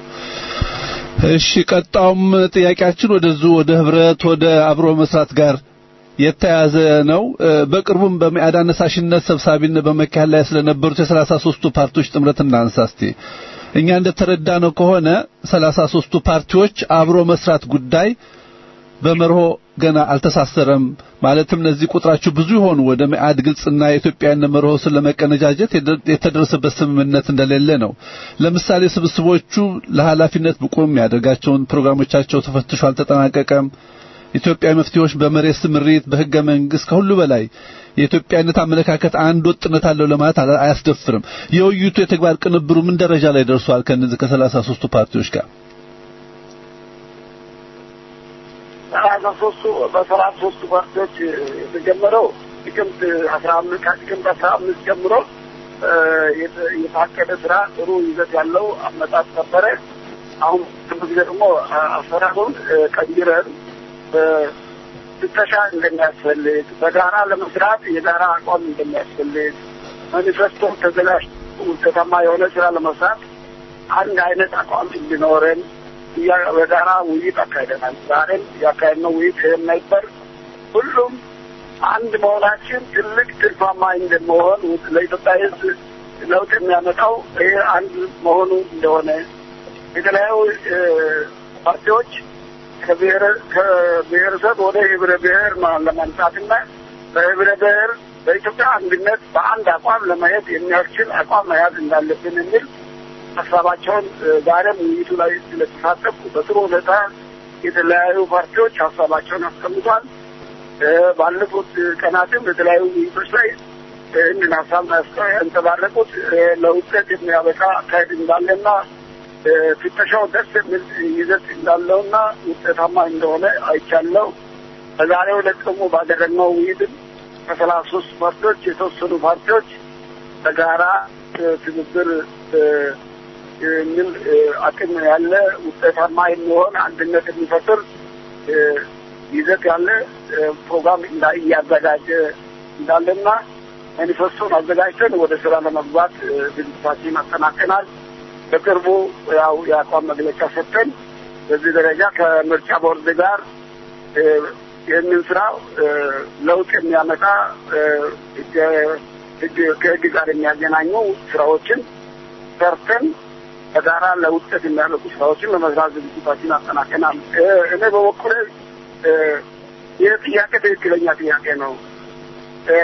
እሺ ቀጣውም ጥያቄያችን ወደዚሁ ወደ ህብረት ወደ አብሮ መስራት ጋር የተያዘ ነው። እ፣ በቅርቡም በመኢአድ አነሳሽነት ሰብሳቢነት በመካሄድ ላይ ስለነበሩት የሰላሳ ሶስቱ ፓርቲዎች ጥምረት እናንሳ እስቲ። እኛ እንደተረዳነው ከሆነ ሰላሳ ሶስቱ ፓርቲዎች አብሮ መስራት ጉዳይ በመርሆ ገና አልተሳሰረም። ማለትም እነዚህ ቁጥራቸው ብዙ የሆኑ ወደ መኢአድ ግልጽና የኢትዮጵያን መርሆ ስለ ለመቀነጃጀት የደ- የተደረሰበት ስምምነት እንደሌለ ነው። ለምሳሌ ስብስቦቹ ለኃላፊነት ብቁ የሚያደርጋቸውን ፕሮግራሞቻቸው ተፈትሾ አልተጠናቀቀም። ኢትዮጵያዊ መፍትሄዎች በመሬት ስምሪት፣ በህገ መንግስት ከሁሉ በላይ የኢትዮጵያነት አመለካከት አንድ ወጥነት አለው ለማለት አላ- አያስደፍርም። የውይይቱ የተግባር ቅንብሩ ምን ደረጃ ላይ ደርሷል? ከነዚህ ከሰላሳ ሶስቱ ፓርቲዎች ጋር
ሰላሳ ሶስቱ በሰላሳ ሶስቱ ፓርቲዎች የተጀመረው ጥቅምት አስራ አምስት ከጥቅምት አስራ አምስት ጀምሮ እ፣ የተ- የታቀደ ስራ ጥሩ ይዘት ያለው አመጣጥ ነበረ። አሁን ብዙ ጊዜ ደግሞ አ- አሰራሩን እ፣ ቀይረን እ፣ ፍተሻ እንደሚያስፈልግ በጋራ ለመስራት የጋራ አቋም እንደሚያስፈልግ ማኒፌስቶ ተዘጋጅቶ ውጤታማ የሆነ ስራ ለመስራት አንድ አይነት አቋም እንዲኖረን እያ- በጋራ ውይይት አካሂደናል። ዛሬም ያካሄድነው ውይይት ይሄን ነበር። ሁሉም አንድ መሆናችን ትልቅ ትርፋማ እንደመሆን ለኢትዮጵያ ሕዝብ ለውጥ የሚያመጣው ይሄ አንድ መሆኑ እንደሆነ የተለያዩ እ፣ ፓርቲዎች ከብሔር- ከብሔረሰብ ወደ ህብረ ብሔር ማ- ለማምጣትና በህብረ ብሔር በኢትዮጵያ አንድነት በአንድ አቋም ለመሄድ የሚያስችል አቋም መያዝ እንዳለብን የሚል ሀሳባቸውን እ፣ ዛሬም ውይይቱ ላይ ስለተሳተፉ በጥሩ ሁኔታ የተለያዩ ፓርቲዎች ሀሳባቸውን አስቀምጧል። እ፣ ባለፉት ቀናትም የተለያዩ ውይይቶች ላይ ይህንን ሀሳብ ያስቀ- ያንጸባረቁት እ፣ ለውጤት የሚያበቃ አካሄድ እንዳለና እ፣ ፍተሻው ደስ የሚል ይዘት እንዳለውና ውጤታማ እንደሆነ አይቻለው። በዛሬው ዕለት ደግሞ ባደረግነው ውይይትም ከሰላሳ ሶስት ፓርቲዎች የተወሰኑ ፓርቲዎች በጋራ እ፣ ትብብር እ፣ የሚል እ፣ አቅም ያለ ውጤታማ የሚሆን አንድነት የሚፈጥር እ፣ ይዘት ያለ እ፣ ፕሮግራም እንዳ- እያዘጋጀ እንዳለና ማኒፌስቶን አዘጋጅተን ወደ ስራ ለመግባት እ፣ ዝግጅታችን አጠናቀናል። በቅርቡ ያው የአቋም መግለጫ ሰጥተን በዚህ ደረጃ ከምርጫ ቦርድ ጋር እ፣ ይህንን ስራ እ፣ ለውጥ የሚያመጣ እ፣ ህገ- ህግ- ከህግ ጋር የሚያገናኙ ስራዎችን ሰርተን በጋራ ለውጤት የሚያመጡ ስራዎችን ለመስራት ዝግጅታችን አጠናቀናል። እ፣ እኔ በበኩሌ እ፣ ይህ ጥያቄ ትክክለኛ ጥያቄ ነው። እ፣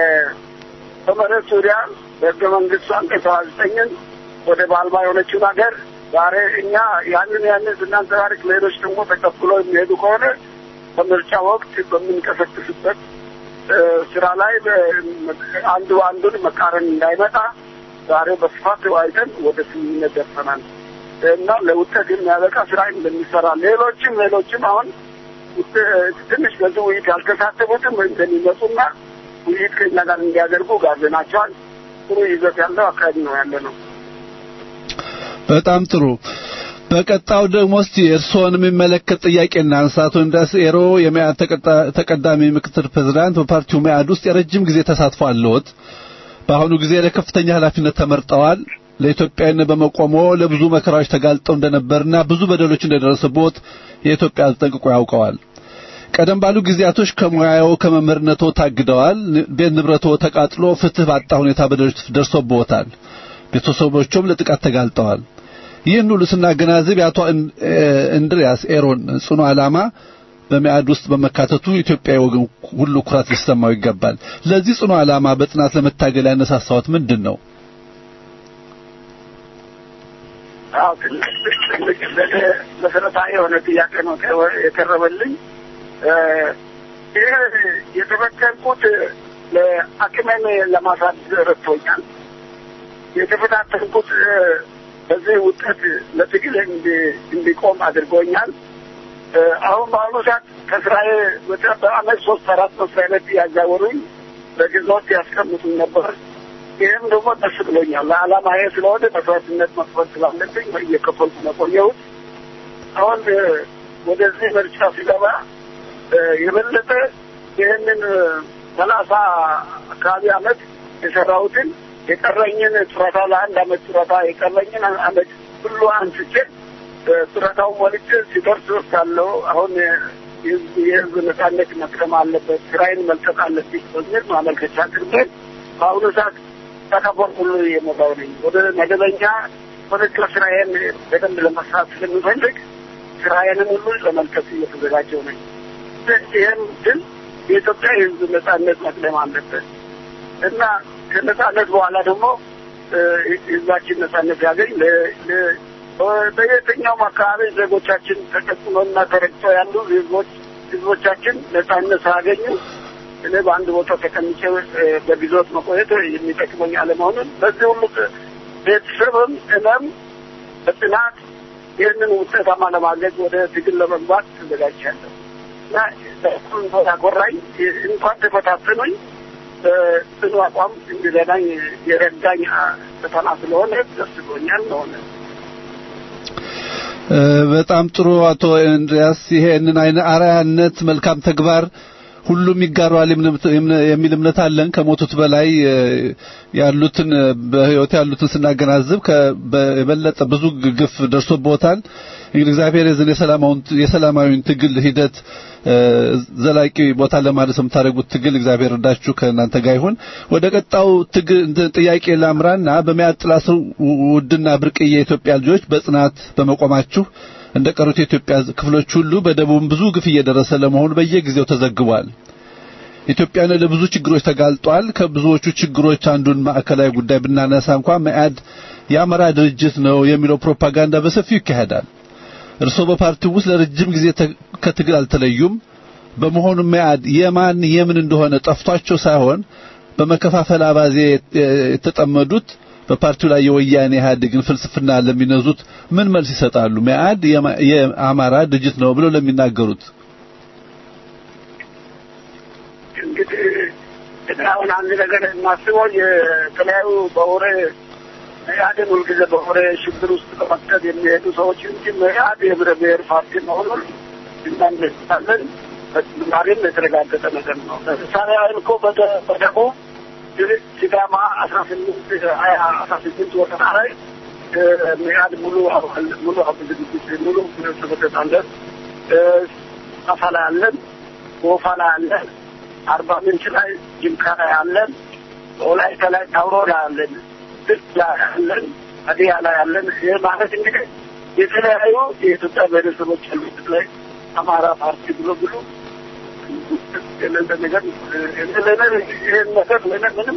በመሬት ዙሪያ በህገ መንግስቱ አንቀጽ ሰባ ዘጠኝን ወደ ባልባ የሆነችውን ሀገር ዛሬ እኛ ያንን ያንን ስናንጸባርቅ ሌሎች ደግሞ ተቀብለው የሚሄዱ ከሆነ በምርጫ ወቅት በምንቀሰቅስበት እ፣ ስራ ላይ በ- አንዱ አንዱን መቃረን እንዳይመጣ ዛሬ በስፋት ተወያይተን ወደ ስምምነት ደርሰናል እና ለውጤት የሚያበቃ ስራ እንደሚሰራ ሌሎችም ሌሎችም አሁን ውጤ- ትንሽ በዚህ ውይይት ያልተሳተፉትም እንደሚመጡና ውይይት ከኛ ጋር እንዲያደርጉ ጋብዘናቸዋል። ጥሩ ይዘት ያለው አካሄድ ነው ያለ ነው።
በጣም ጥሩ። በቀጣው ደግሞ እስቲ እርስዎን የሚመለከት ጥያቄ እናንሳ። አቶ እንድሪያስ ኤሮ የመኢአድ ተቀጣ- ተቀዳሚ ምክትል ፕሬዝዳንት፣ በፓርቲው መኢአድ ውስጥ የረጅም ጊዜ ተሳትፎ አለዎት። በአሁኑ ጊዜ ለከፍተኛ ኃላፊነት ተመርጠዋል። ለኢትዮጵያዊነት በመቆሞ ለብዙ መከራዎች ተጋልጠው እንደነበርና ብዙ በደሎች እንደደረሰቦት የኢትዮጵያ ሕዝብ ጠንቅቆ ያውቀዋል። ቀደም ባሉ ጊዜያቶች ከሙያው ከመምህርነቶ ታግደዋል። ን- ቤት ንብረቶ ተቃጥሎ ፍትህ ባጣ ሁኔታ በደሎች ደርሶብዎታል። ቤተሰቦቹም ለጥቃት ተጋልጠዋል። ይህን ሁሉ ስናገናዝብ የአቶ እን- እ- እንድሪያስ ኤሮን ጽኑ ዓላማ በመኢአድ ውስጥ በመካተቱ ኢትዮጵያዊ ወገን ሁሉ ኩራት ሊሰማው ይገባል። ለዚህ ጽኑ ዓላማ በጽናት ለመታገል ያነሳሳዎት ምንድን ነው?
አዎ ትልቅ ትልቅ ለእኔ መሰረታዊ የሆነ ጥያቄ ነው ከ- የቀረበልኝ። እ፣ ይህ የተፈተንኩት ለአቅሜን ለማሳደግ ረድቶኛል። የተፈታተንኩት እ፣ በዚህ ውጤት ለትግል እንዲ- እንዲቆም አድርጎኛል። እ፣ አሁን በአሁኑ ሰዓት ከስራዬ በጣም በአመት ሶስት አራት መስሪያ ቤት ያዛወሩኝ በግዞት ያስቀምጡኝ ነበር። ይህም ደግሞ ደስ ብሎኛል። ለዓላማዬ ስለሆነ መስዋዕትነት መክፈል ስላለብኝ እየከፈልኩ ነው የቆየሁት። አሁን እ፣ ወደዚህ ምርጫ ሲገባ እ፣ የበለጠ ይህንን ሰላሳ አካባቢ አመት የሰራሁትን የቀረኝን ጡረታ ለአንድ አመት ጡረታ የቀረኝን አመት ሁሉ አንስቼ ጡረታውን ሞልቼ ሲደርስ ወስዳለሁ። አሁን የህዝብ የህዝብ ነጻነት መቅደም አለበት፣ ስራዬን መልቀቅ አለብኝ በሚል ማመልከቻ አቅርቤ በአሁኑ ሰዓት ተከበር ሁሉ የሞላው ነኝ። ወደ መደበኛ ፖለቲካ ስራዬን በደንብ ለመስራት ስለሚፈልግ ስራዬንም ሁሉ ለመልቀቅ እየተዘጋጀው ነኝ። ይህም ግን የኢትዮጵያ የህዝብ ነጻነት መቅደም አለበት እና ከነጻነት በኋላ ደግሞ ህዝባችን ነጻነት ያገኝ በየትኛውም አካባቢ ዜጎቻችን ተቀጥሎና ተረግጦ ያሉ ህዝቦች ህዝቦቻችን ነጻነት ሳያገኙ እኔ በአንድ ቦታ ተቀምጬ በግዞት መቆየት የሚጠቅመኝ አለመሆኑን በዚህ ሁሉ ቤተሰብም እኔም በጥናት ይህንን ውጤታማ ለማድረግ ወደ ትግል ለመግባት ተዘጋጅቻለሁ እና ያኮራኝ እንኳን ተፈታተኑኝ ጽኑ አቋም እንዲረዳኝ የረዳኝ ፈተና ስለሆነ ደስ ብሎኛል ነሆነ
በጣም ጥሩ አቶ እንድሪያስ ይሄንን አይነ አርአያነት መልካም ተግባር ሁሉም ይጋራዋል የሚል እምነት አለን። ከሞቱት በላይ ያሉትን በህይወት ያሉትን ስናገናዝብ የበለጠ ብዙ ግፍ ደርሶበታል። እንግዲህ እግዚአብሔር የዝን የሰላማውን የሰላማዊን ትግል ሂደት ዘላቂ ቦታ ለማድረስ የምታደርጉት ትግል እግዚአብሔር እርዳችሁ ከእናንተ ጋር ይሁን። ወደ ቀጣው ትግል ጥያቄ ላምራና በሚያድ ጥላ ስር ውድና ብርቅዬ የኢትዮጵያ ልጆች በጽናት በመቆማችሁ እንደ ቀሩት የኢትዮጵያ ክፍሎች ሁሉ በደቡብም ብዙ ግፍ እየደረሰ ለመሆኑ በየጊዜው ተዘግቧል። ኢትዮጵያን ለብዙ ችግሮች ተጋልጧል። ከብዙዎቹ ችግሮች አንዱን ማዕከላዊ ጉዳይ ብናነሳ እንኳን መኢአድ የአማራ ድርጅት ነው የሚለው ፕሮፓጋንዳ በሰፊው ይካሄዳል። እርስዎ በፓርቲው ውስጥ ለረጅም ጊዜ ከትግል አልተለዩም። በመሆኑ መኢአድ የማን የምን እንደሆነ ጠፍቷቸው ሳይሆን በመከፋፈል አባዜ የተጠመዱት በፓርቲው ላይ የወያኔ ኢህአዴግን ፍልስፍና ለሚነዙት ምን መልስ ይሰጣሉ? መኢአድ የአማራ ድርጅት ነው ብለው ለሚናገሩት
እንግዲህ አሁን አንድ ነገር የማስበው የተለያዩ በወሬ መኢአድን ሁልጊዜ በወሬ ሽብር ውስጥ በመክተት የሚሄዱ ሰዎች እንጂ መኢአድ የህብረ ብሔር ፓርቲ መሆኑን እናንደስታለን። በተጨማሪም የተረጋገጠ ነገር ነው። ለምሳሌ ያህል እኮ በደቡብ ሲዳማ አስራ ስምንት ሀያ አስራ ስምንት ወረዳ ላይ መኢአድ ሙሉ አባል ሙሉ አባል ዝግጅት ሙሉ ጽሕፈት አለን። አፋ ላይ አለን፣ ጎፋ ላይ አለን፣ አርባ ምንጭ ላይ ጅንካ ላይ አለን፣ ወላይታ ላይ ታውሮ ላይ አለን፣ ድርቅ ላይ አለን፣ ሀዲያ ላይ አለን። ይህ ማለት እንግዲህ የተለያዩ የኢትዮጵያ ብሔረሰቦች ያሉት ላይ አማራ ፓርቲ ብሎ ብሎ ነገር ይህን ነገር ምንም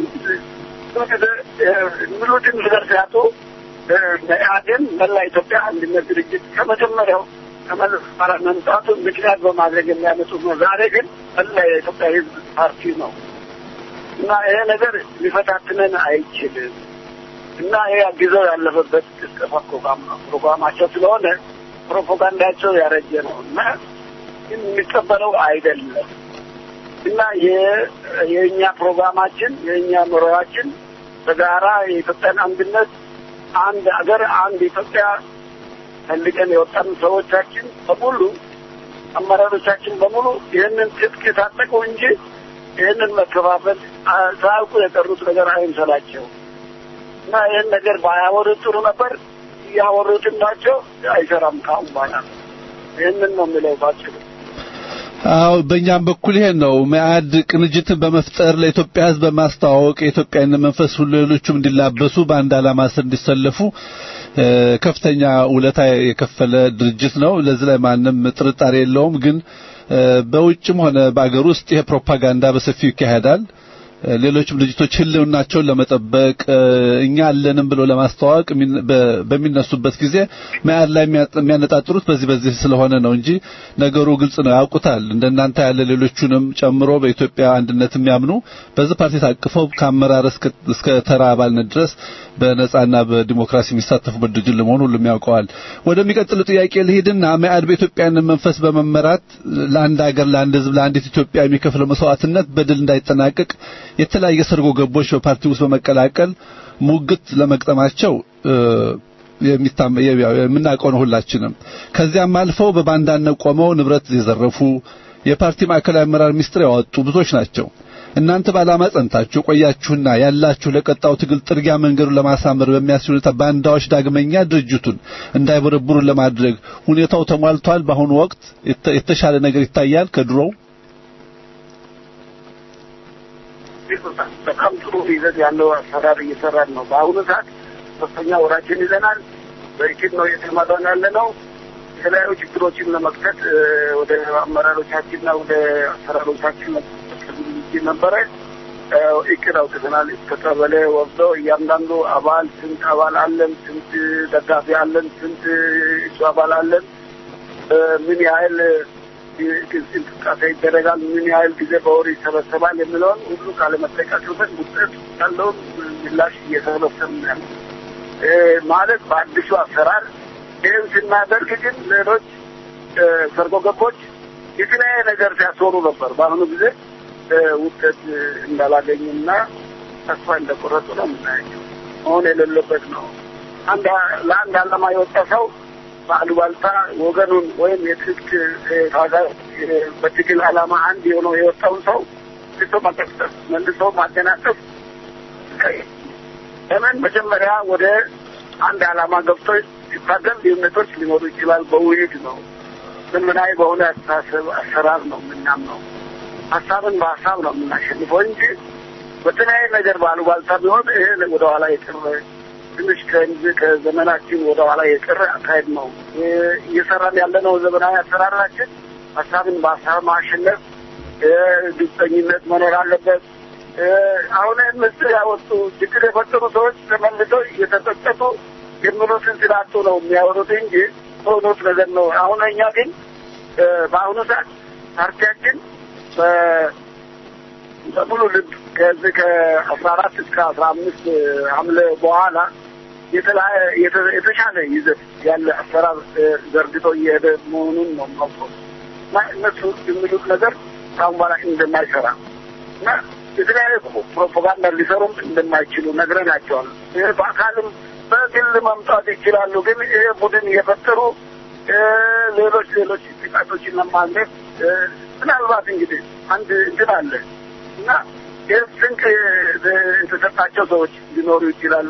ምሉትን ነገር ሲያጡ መኢአድን መላ ኢትዮጵያ አንድነት ድርጅት ከመጀመሪያው ከመለስማራ መምጣቱ ምክንያት በማድረግ የሚያመጡት ነው። ዛሬ ግን መላ የኢትዮጵያ ሕዝብ ፓርቲ ነው እና ይሄ ነገር ሊፈታትነን አይችልም እና ይሄ ጊዜው ያለፈበት ቅስቀሳ ፕሮግራም ነው ፕሮግራማቸው ስለሆነ ፕሮፓጋንዳቸው ያረጀ ነው እና የሚቀበለው አይደለም እና የእኛ ፕሮግራማችን የእኛ ኑሮዋችን በጋራ የኢትዮጵያን አንድነት አንድ አገር አንድ ኢትዮጵያ ፈልገን የወጣን ሰዎቻችን በሙሉ አመራሮቻችን በሙሉ ይህንን ትጥቅ የታጠቁ እንጂ ይህንን መከፋፈል ሳያውቁ የቀሩት ነገር አይምሰላቸው እና ይህን ነገር ባያወሩት ጥሩ ነበር። እያወሩትን ናቸው። አይሰራም ካሁን በኋላ ይህንን ነው የሚለው ባጭሩ።
አዎ በእኛም በኩል ይሄን ነው። መኢአድ ቅንጅትን በመፍጠር ለኢትዮጵያ ሕዝብ በማስተዋወቅ የኢትዮጵያን መንፈስ ሁሉ ሌሎቹም እንዲላበሱ በአንድ ዓላማ ስር እንዲሰለፉ ከፍተኛ ውለታ የከፈለ ድርጅት ነው። ለዚህ ላይ ማንም ጥርጣሬ የለውም። ግን በውጭም ሆነ በአገር ውስጥ ይሄ ፕሮፓጋንዳ በሰፊው ይካሄዳል። ሌሎችም ድርጅቶች ህልውናቸውን ለመጠበቅ እኛ አለንም ብሎ ለማስተዋወቅ በሚነሱበት ጊዜ መኢአድ ላይ የሚያነጣጥሩት በዚህ በዚህ ስለሆነ ነው እንጂ ነገሩ ግልጽ ነው፣ ያውቁታል። እንደናንተ ያለ ሌሎቹንም ጨምሮ በኢትዮጵያ አንድነት የሚያምኑ በዚህ ፓርቲ ታቅፈው ከአመራር እስከ ተራ አባልነት ድረስ በነጻና በዲሞክራሲ የሚሳተፉበት ድርጅት ለመሆኑ ሁሉም ያውቀዋል። ወደሚቀጥሉ ጥያቄ ልሂድና መኢአድ በኢትዮጵያን መንፈስ በመመራት ለአንድ ሀገር፣ ለአንድ ህዝብ፣ ለአንዲት ኢትዮጵያ የሚከፍለው መስዋዕትነት በድል እንዳይጠናቀቅ የተለያየ ሰርጎ ገቦች በፓርቲ ውስጥ በመቀላቀል ሙግት ለመቅጠማቸው የምናውቀው ነው ሁላችንም። ከዚያም አልፈው በባንዳነት ቆመው ንብረት የዘረፉ የፓርቲ ማዕከላዊ አመራር ሚስጥር ያወጡ ብዙዎች ናቸው። እናንተ በዓላማ ጸንታችሁ ቆያችሁና ያላችሁ ለቀጣው ትግል ጥርጊያ መንገዱን ለማሳመር በሚያስችል ሁኔታ ባንዳዎች ዳግመኛ ድርጅቱን እንዳይበረብሩ ለማድረግ ሁኔታው ተሟልቷል። በአሁኑ ወቅት የተሻለ ነገር ይታያል ከድሮው።
በጣም ጥሩ ይዘት ያለው አሰራር እየሰራን ነው። በአሁኑ ሰዓት ሶስተኛ ወራችን ይዘናል። በእቅድ ነው እየተመራን ያለ ነው። የተለያዩ ችግሮችን ለመክፈት ወደ አመራሮቻችንና ወደ አሰራሮቻችን ነበረ እቅድ አውጥተናል። እስከ ቀበሌ ወስዶ እያንዳንዱ አባል ስንት አባል አለን፣ ስንት ደጋፊ አለን፣ ስንት እጩ አባል አለን፣ ምን ያህል እንቅስቃሴ ይደረጋል፣ ምን ያህል ጊዜ በወር ይሰበሰባል የሚለውን ሁሉ ካለመጠቃቀበት ውጤት ያለውን ምላሽ እየሰበሰብን ያለ ማለት በአዲሱ አሰራር ይህን ስናደርግ ግን ሌሎች ሰርጎ ገቦች የተለያየ ነገር ሲያስወሩ ነበር። በአሁኑ ጊዜ ውጤት እንዳላገኙና ተስፋ እንደቆረጡ ነው የምናያቸው። መሆን የሌለበት ነው። አንድ ለአንድ ዓላማ የወጣ ሰው በአሉባልታ ወገኑን ወይም የትጥቅ ታጋይ በትግል ዓላማ አንድ የሆነው የወጣውን ሰው መልሶ መቀስቀስ፣ መልሶ ማደናቀፍ ለምን መጀመሪያ ወደ አንድ ዓላማ ገብቶ ሲታገል ልዩነቶች ሊኖሩ ይችላል። በውይይት ነው ዘመናዊ በሆነ አስተሳሰብ አሰራር ነው የምናምነው። ሀሳብን በሀሳብ ነው የምናሸንፈው እንጂ በተለያየ ነገር ባሉባልታ ቢሆን ይሄ ወደኋላ የቀረ ትንሽ ከዘመናችን ወደኋላ የቀረ አካሄድ ነው እየሰራን ያለነው። ዘመናዊ አሰራራችን ሀሳብን በሀሳብ ማሸነፍ፣ ግልጸኝነት መኖር አለበት። አሁን ምስል ያወጡ ችግር የፈጠሩ ሰዎች ተመልሰው እየተጸጸቱ የሚሉትን ስላጡ ነው የሚያወሩት እንጂ ሆኖት ነገር ነው። አሁን እኛ ግን በአሁኑ ሰዓት ፓርቲያችን በሙሉ ልብ ከዚህ ከአስራ አራት እስከ አስራ አምስት ሐምሌ በኋላ የተሻለ ይዘት ያለ አሰራር ዘርግቶ እየሄደ መሆኑን ነው ማውቀው እና እነሱ የሚሉት ነገር ከአሁን በኋላ እንደማይሰራ እና የተለያዩ ፕሮፓጋንዳ ሊሰሩም እንደማይችሉ ነግረናቸዋል። ይህ በአካልም በግል መምጣት ይችላሉ። ግን ይሄ ቡድን እየፈጠሩ ሌሎች ሌሎች ጥቃቶችን ለማድረግ ምናልባት እንግዲህ አንድ እንትን አለ እና ይህ ስንቅ የተሰጣቸው ሰዎች ሊኖሩ ይችላሉ።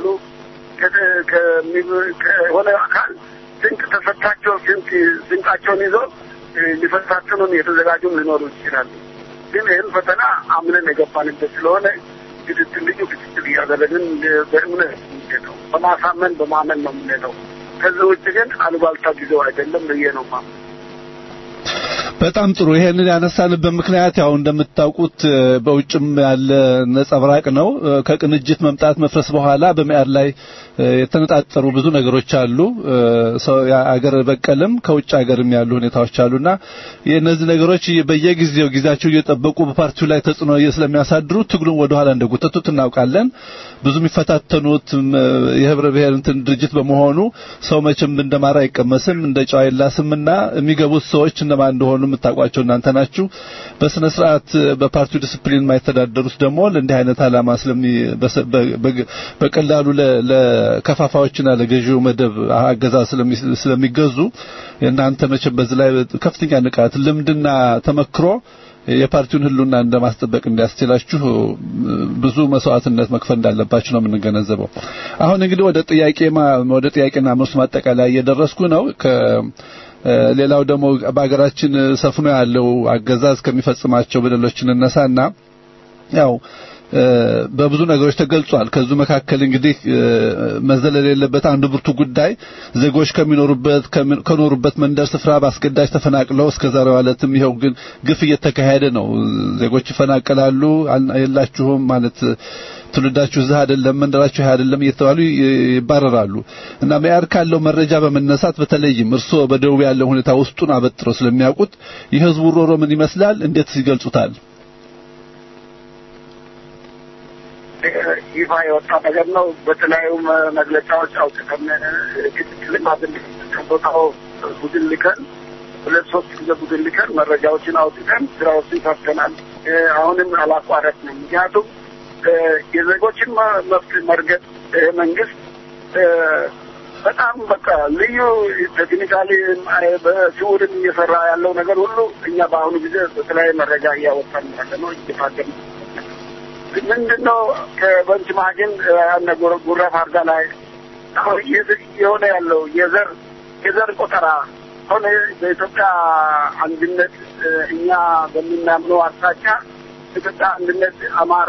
ከሆነ አካል ስንቅ ተሰጥታቸው ስንቅ ስንቃቸውን ይዘው ሊፈታትኑን የተዘጋጁም ሊኖሩ ይችላሉ። ግን ይህን ፈተና አምነን የገባንበት ስለሆነ ክትትል ልዩ ክትትል እያደረግን በእምነት የምንሄደው በማሳመን በማመን ነው የምንሄደው። ከዚህ ውጭ ግን አሉባልታ ጊዜው አይደለም ብዬ ነው ማመን።
በጣም ጥሩ። ይሄንን ያነሳንበት ምክንያት ያው እንደምታውቁት በውጭም ያለ ነጸብራቅ ነው። ከቅንጅት መምጣት መፍረስ በኋላ በሚያድ ላይ የተነጣጠሩ ብዙ ነገሮች አሉ። ሰው አገር በቀልም ከውጭ ሀገርም ያሉ ሁኔታዎች አሉና የእነዚህ ነገሮች በየጊዜው ጊዜያቸው እየጠበቁ በፓርቲው ላይ ተጽዕኖ ስለሚያሳድሩ ትግሉን ወደ ኋላ እንደጎተቱት እናውቃለን። ብዙ የሚፈታተኑት የህብረ ብሔር እንትን ድርጅት በመሆኑ ሰው መቼም እንደማር አይቀመስም እንደ ጨው አይላስምና የሚገቡት ሰዎች እነማን እንደሆኑ የምታውቋቸው እናንተ ናችሁ። በስነ ስርዓት በፓርቲው ዲስፕሊን የማይተዳደሩት ደግሞ ለእንዲህ አይነት ዓላማ ስለሚ በቀላሉ ለከፋፋዮችና ለገዢው መደብ አገዛዝ ስለሚገዙ እናንተ መቼም በዚህ ላይ ከፍተኛ ንቃት፣ ልምድና ተመክሮ የፓርቲውን ህልውና እንደማስጠበቅ እንዲያስችላችሁ ብዙ መስዋዕትነት መክፈል እንዳለባችሁ ነው የምንገነዘበው። አሁን እንግዲህ ወደ ጥያቄ ወደ ጥያቄና መልስ ማጠቃለያ እየደረስኩ ነው። ሌላው ደግሞ በሀገራችን ሰፍኖ ያለው አገዛዝ ከሚፈጽማቸው በደሎችን እነሳና ያው በብዙ ነገሮች ተገልጿል። ከዙ መካከል እንግዲህ መዘለል የሌለበት አንዱ ብርቱ ጉዳይ ዜጎች ከሚኖሩበት ከኖሩበት መንደር ስፍራ በአስገዳጅ ተፈናቅለው እስከ ዛሬው ዕለትም ይኸው ግን ግፍ እየተካሄደ ነው። ዜጎች ይፈናቀላሉ። የላችሁም ማለት ትውልዳችሁ እዚህ አይደለም፣ መንደራችሁ ይሄ አይደለም እየተባሉ ይባረራሉ። እና መያድ ካለው መረጃ በመነሳት በተለይም እርስዎ በደቡብ ያለው ሁኔታ ውስጡን አበጥረው ስለሚያውቁት የህዝቡ ሮሮ ምን ይመስላል? እንዴት ይገልጹታል?
ይፋ የወጣ ነገር ነው። በተለያዩ መግለጫዎች አውጥተን ክትትልም አድርገን ከቦታው ቡድን ልከን ሁለት ሶስት ጊዜ ቡድን ልከን መረጃዎችን አውጥተን ስራዎችን ሰርተናል። አሁንም አላቋረጥንም። ምክንያቱም የዜጎችን መብት መርገጥ መንግስት በጣም በቃ ልዩ ቴክኒካሊ በስውርም እየሰራ ያለው ነገር ሁሉ እኛ በአሁኑ ጊዜ በተለያየ መረጃ እያወጣን ያለ ነው እየታገን ምንድነው ከበንች ማግን ያነ ጉራ ፋርዳ ላይ አሁን እየ- እየሆነ ያለው የዘር የዘር ቆጠራ ሆነ በኢትዮጵያ አንድነት እ፣ እኛ በምናምነው አቅጣጫ ኢትዮጵያ አንድነት አማራ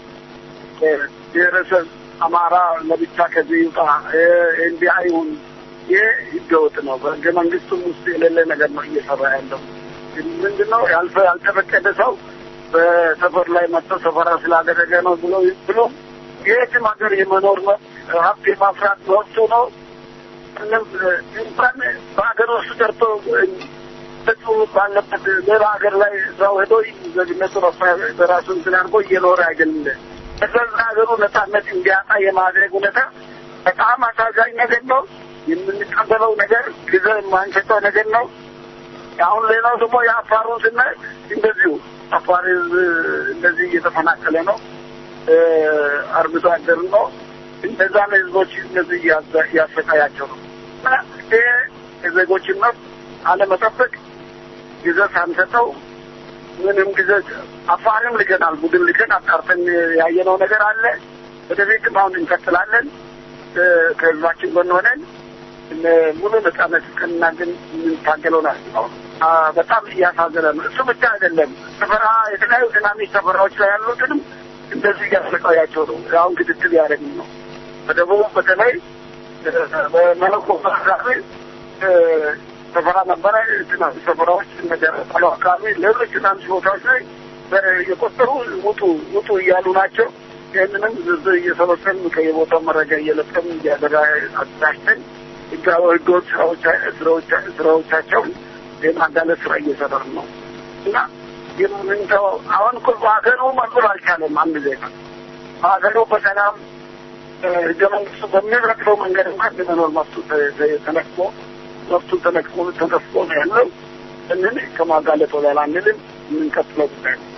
እ፣ ብሔረሰብ አማራ ለብቻ ከዚህ ይውጣ እ፣ እንዲህ አይሁን። ይህ ህገወጥ ነው። በህገ መንግስቱም ውስጥ የሌለ ነገር ነው እየሰራ ያለው። ምንድነው ያልፈ ያልተፈቀደ ሰው በሰፈር ላይ መጥቶ ሰፈራ ስላደረገ ነው ብሎ ብሎ የትም ሀገር የመኖር መብት ሀብት የማፍራት መብቱ ነው። ምንም እንኳን በሀገር ውስጥ ቀርቶ እሱ ባለበት ሌላ ሀገር ላይ እዛው ሄዶ ዜግነቱ በራሱ እንትን አድርጎ እየኖረ አይደለም። በገዛ ሀገሩ ነጻነት እንዲያጣ የማድረግ ሁኔታ በጣም አሳዛኝ ነገር ነው። የምንቀበለው ነገር ጊዜ የማንሰጠው ነገር ነው። አሁን ሌላው ደግሞ የአፋሩን ስናይ እንደዚሁ አፋር ህዝብ እንደዚህ እየተፈናቀለ ነው። እ፣ አርብቶ አደር ነው። እነዛን ህዝቦች እንደዚህ እያዘ- እያሰቃያቸው ነው እና ይሄ የዜጎችን መብት አለመጠበቅ ጊዜ ሳንሰጠው ምንም ጊዜ አፋርም ልከናል፣ ቡድን ልከን አጣርተን ያየነው ነገር አለ። ወደፊትም አሁን እንቀጥላለን። እ፣ ከህዝባችን ጎን ሆነን እነ ሙሉ ነጻነት እስከምናገኝ የምንታገለው ናቸው። አ፣ በጣም እያሳዘነ ነው። እሱ ብቻ አይደለም። ሰፈራ የተለያዩ ትናንሽ ሰፈራዎች ላይ ያሉትንም እንደዚህ እያሰቃያቸው ነው። አሁን ክትትል ያደረግን ነው። በደቡብ በተለይ እ፣ በመለኮ አካባቢ እ፣ ሰፈራ ነበረ። ትናንሽ ሰፈራዎች እንደደረሳሉ አካባቢ ሌሎች ትናንሽ ቦታዎች ላይ በ- የቆጠሩ ውጡ ውጡ እያሉ ናቸው። ይህንንም ዝርዝር እየሰበሰብን ከየቦታው መረጃ እየለቀምን እያደራ አደራጅተን ህጋዊ ህገወጥ ስራዎች ስራዎች ስራዎቻቸውን የማጋለጥ ስራ እየሰራን ነው እና የምንተው አሁን እኮ በሀገሩ መኖር አልቻለም። አንድ ዜጋ በሀገሩ በሰላም እ፣ ህገ መንግስቱ በሚረግጠው መንገድ እንኳን የመኖር መብቱ ተ- ተ- ተነክቶ መብቱ ተነክቶ ተነፍቆ ነው ያለው። እንን ከማጋለጥ ወላላ አንልም። የምንቀጥለው ጉዳይ ነው።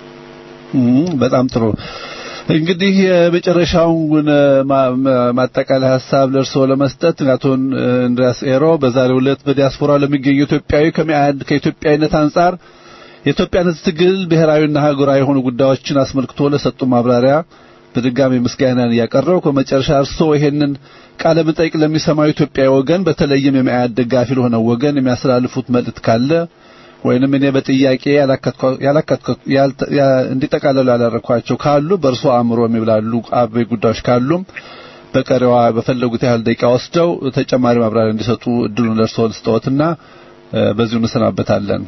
እም፣ በጣም ጥሩ እንግዲህ የመጨረሻውን ማ- ማ- ማጠቃለያ ሀሳብ ለእርስዎ ለመስጠት አቶ እንድሪያስ ኤሮ በዛሬው ዕለት በዲያስፖራ ለሚገኙ ኢትዮጵያዊ ከሚያድ ከኢትዮጵያዊነት አንጻር የኢትዮጵያን ሕዝብ ትግል ብሔራዊና ሀገራዊ የሆኑ ጉዳዮችን አስመልክቶ ለሰጡ ማብራሪያ በድጋሚ ምስጋናን እያቀረብኩ በመጨረሻ እርስዎ ይሄንን ቃለ መጠይቅ ለሚሰማው ኢትዮጵያዊ ወገን በተለይም የሚያድ ደጋፊ ለሆነው ወገን የሚያስተላልፉት መልእክት ካለ ወይንም እኔ በጥያቄ ያላከትኳ- ያላከትኳ- ያልተ- ያ- እንዲጠቃለሉ ያላረኳቸው ካሉ በእርሶ አእምሮ የሚብላሉ አበይ ጉዳዮች ካሉም በቀሪዋ በፈለጉት ያህል ደቂቃ ወስደው ተጨማሪ ማብራሪያ እንዲሰጡ እድሉን ለእርሶ ልስጠዎትና እ፣ በዚሁ እንሰናበታለን።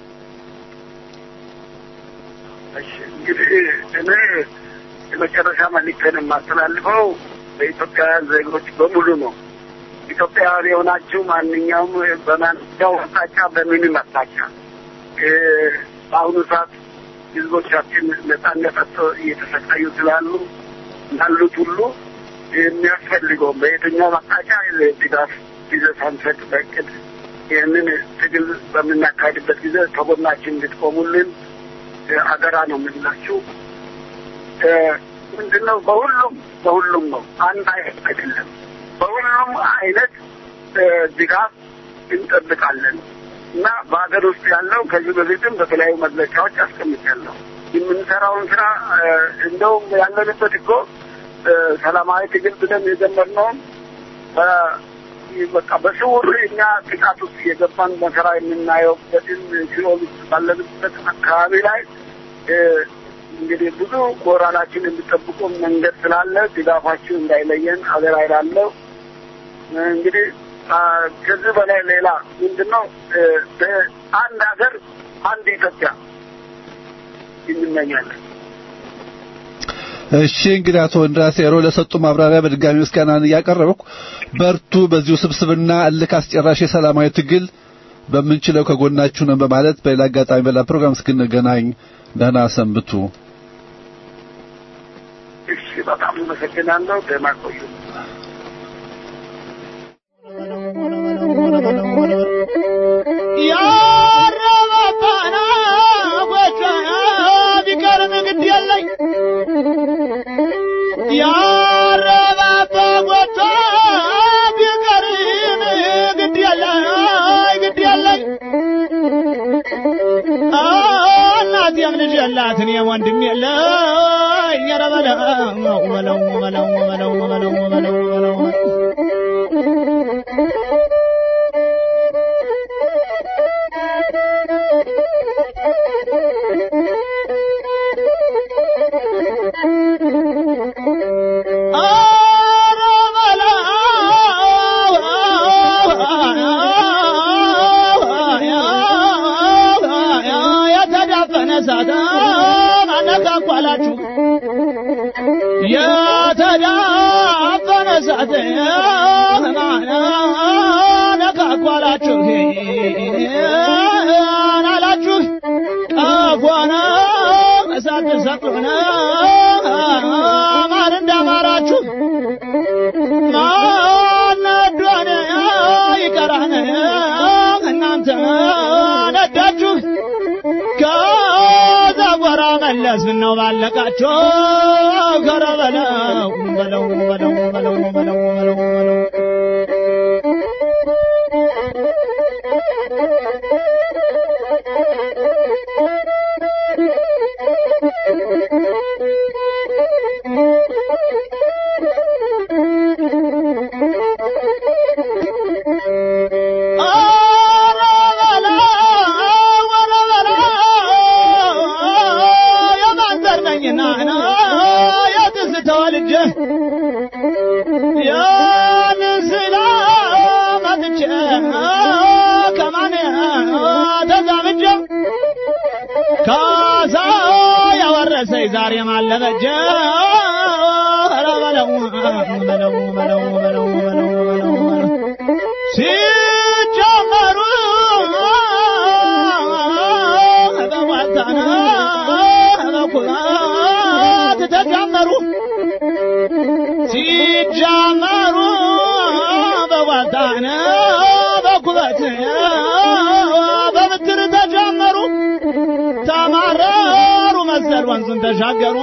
እሺ እንግዲህ እኔ የመጨረሻ መልዕክቴን የማስተላልፈው በኢትዮጵያውያን ዜጎች በሙሉ ነው። ኢትዮጵያውያን የሆናችሁ ማንኛውም በማንኛውም አቅጣጫ በምንም አቅጣጫ እ፣ በአሁኑ ሰዓት ህዝቦቻችን ነጻነት አጥተው እየተሰቃዩ ስላሉ ላሉት ሁሉ የሚያስፈልገው በየትኛውም አቅጣጫ ድጋፍ ጊዜ ሳንሰጥ በእቅድ ይህንን ትግል በምናካሄድበት ጊዜ ከጎናችን እንድትቆሙልን እ፣ አደራ ነው የምንላችሁ። እ፣ ምንድነው በሁሉም በሁሉም ነው፣ አንድ አይነት አይደለም። በሁሉም አይነት እ፣ ድጋፍ እንጠብቃለን እና በሀገር ውስጥ ያለው ከዚህ በፊትም በተለያዩ መግለጫዎች አስቀምጫለሁ። የምንሰራውን ስራ እ፣ እንደውም ያለንበት እኮ እ፣ ሰላማዊ ትግል ብለን የጀመርነውን በ- በቃ በስውር እኛ ጥቃት ውስጥ የገባን መከራ የምናየውበትን ሲኦል ውስጥ ባለንበት አካባቢ ላይ እ፣ እንግዲህ ብዙ ሞራላችን የሚጠብቁ መንገድ ስላለ ድጋፋችሁ እንዳይለየን አገር አይላለሁ። እንግዲህ አ፣ ከዚህ በላይ ሌላ ምንድን ነው እ፣ በአንድ ሀገር አንድ ኢትዮጵያ እንመኛለን።
እሺ እንግዲህ አቶ እንድሪያስ ኤሮ ለሰጡ ማብራሪያ በድጋሚ ምስጋናን እያቀረብኩ በርቱ፣ በዚሁ ስብስብና እልክ አስጨራሽ የሰላማዊ ትግል በምንችለው ከጎናችሁ ነን በማለት በሌላ አጋጣሚ በሌላ ፕሮግራም እስክንገናኝ ደህና ሰንብቱ።
እሺ፣ በጣም አመሰግናለሁ። ደህና ቆዩ።
ያረባባና ጎጆ ቢቀርም ግድ የለኝ ያረባባ ጎጆ ቢቀርም ግድ የለኝ ግድ የለኝ እናቴም ልጅ የላት እኔም ወንድም የለኝ ኧረ በለው በለው በለው በለው በለው በለው በለው ኧረ በለው የተዳፈነ እሳት አነካኳላችሁ የተዳፈነ እሳት አነካኳላችሁ አላችሁ ቀፎነ እሳት ሰጡነ ማን እንዳማራችሁ ማነዷን ይቀራን እናንተ ነዳችሁ ከዛ ጎራ መለስ ምነው ባለቃችሁ ከረ በለው በለው በለው በለው በለው በለው በለው ኧረ በለው ኧረ በለው የማን ዘር ነኝና የትዝታው ልጅ ያንን ስላ መጥቼ ከማን ተዛምጄ ካሳ ያወረሰኝ ዛሬ ማለበጀ ኧረ በለው በለው በለው በለው በለው በለው በለው ሲጀመሩ በሟልታና በኩራት ተጀመሩ ሲጀመሩ በሟልታና በኩራት በምትር ተጀመሩ ተማረሩ መሰል ወንዙን ተሻገሩ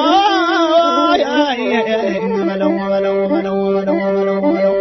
በለው በለው በለው በለው በለው በለው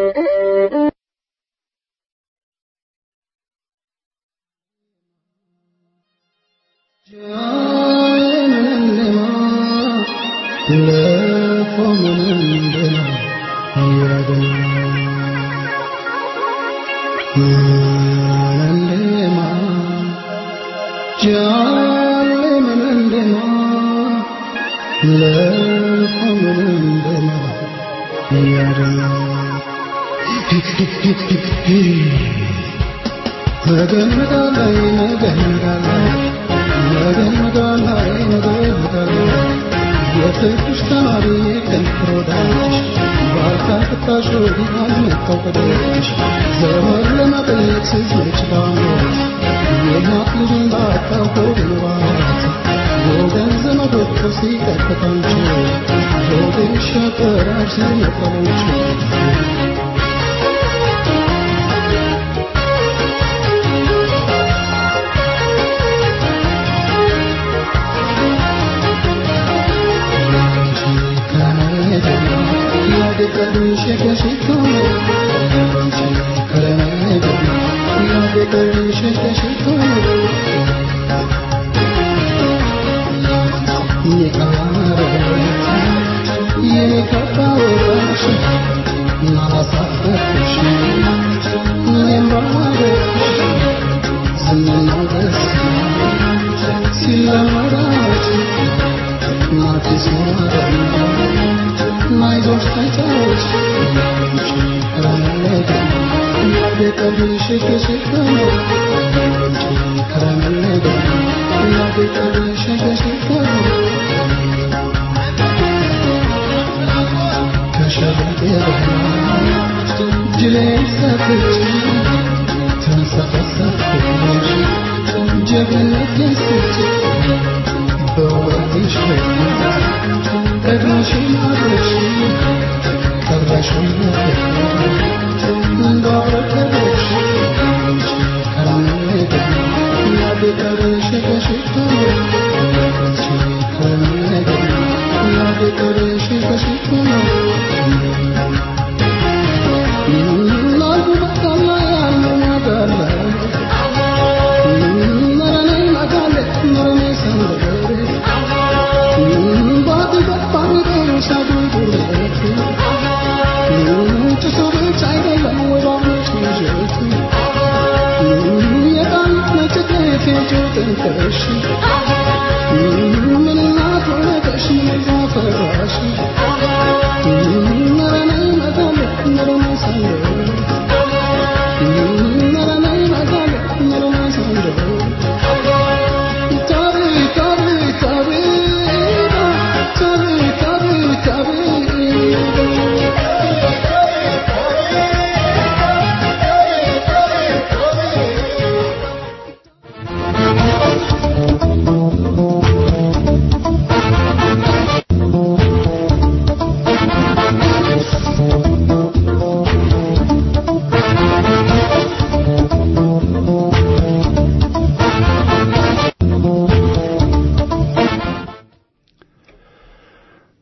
Thank you.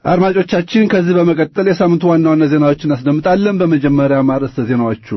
አድማጮቻችን ከዚህ በመቀጠል የሳምንቱ ዋና ዋና ዜናዎችን እናስደምጣለን። በመጀመሪያ ማርዕስተ ዜናዎቹ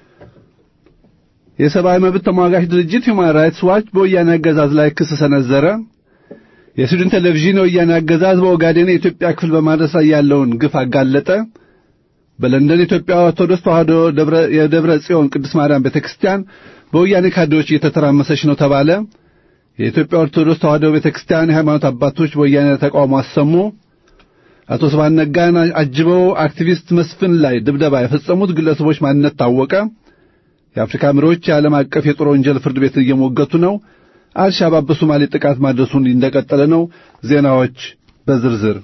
የሰብአዊ መብት ተሟጋች ድርጅት ሁማን ራይትስ ዋች በወያኔ አገዛዝ ላይ ክስ ሰነዘረ። የስዊድን ቴሌቪዥን የወያኔ አገዛዝ በኦጋዴን የኢትዮጵያ ክፍል በማድረስ ላይ ያለውን ግፍ አጋለጠ። በለንደን የኢትዮጵያ ኦርቶዶክስ ተዋሕዶ የደብረ ጽዮን ቅድስት ማርያም ቤተክርስቲያን በወያኔ ካድሬዎች እየተተራመሰች ነው ተባለ። የኢትዮጵያ ኦርቶዶክስ ተዋሕዶ ቤተክርስቲያን የሃይማኖት አባቶች በወያኔ ተቃውሞ አሰሙ። አቶ ስብሐት ነጋን አጅበው አክቲቪስት መስፍን ላይ ድብደባ የፈጸሙት ግለሰቦች ማንነት ታወቀ። የአፍሪካ መሪዎች የዓለም አቀፍ የጦር ወንጀል ፍርድ ቤት እየሞገቱ ነው። አልሻባብ በሶማሌ ጥቃት ማድረሱን እንደቀጠለ ነው። ዜናዎች በዝርዝር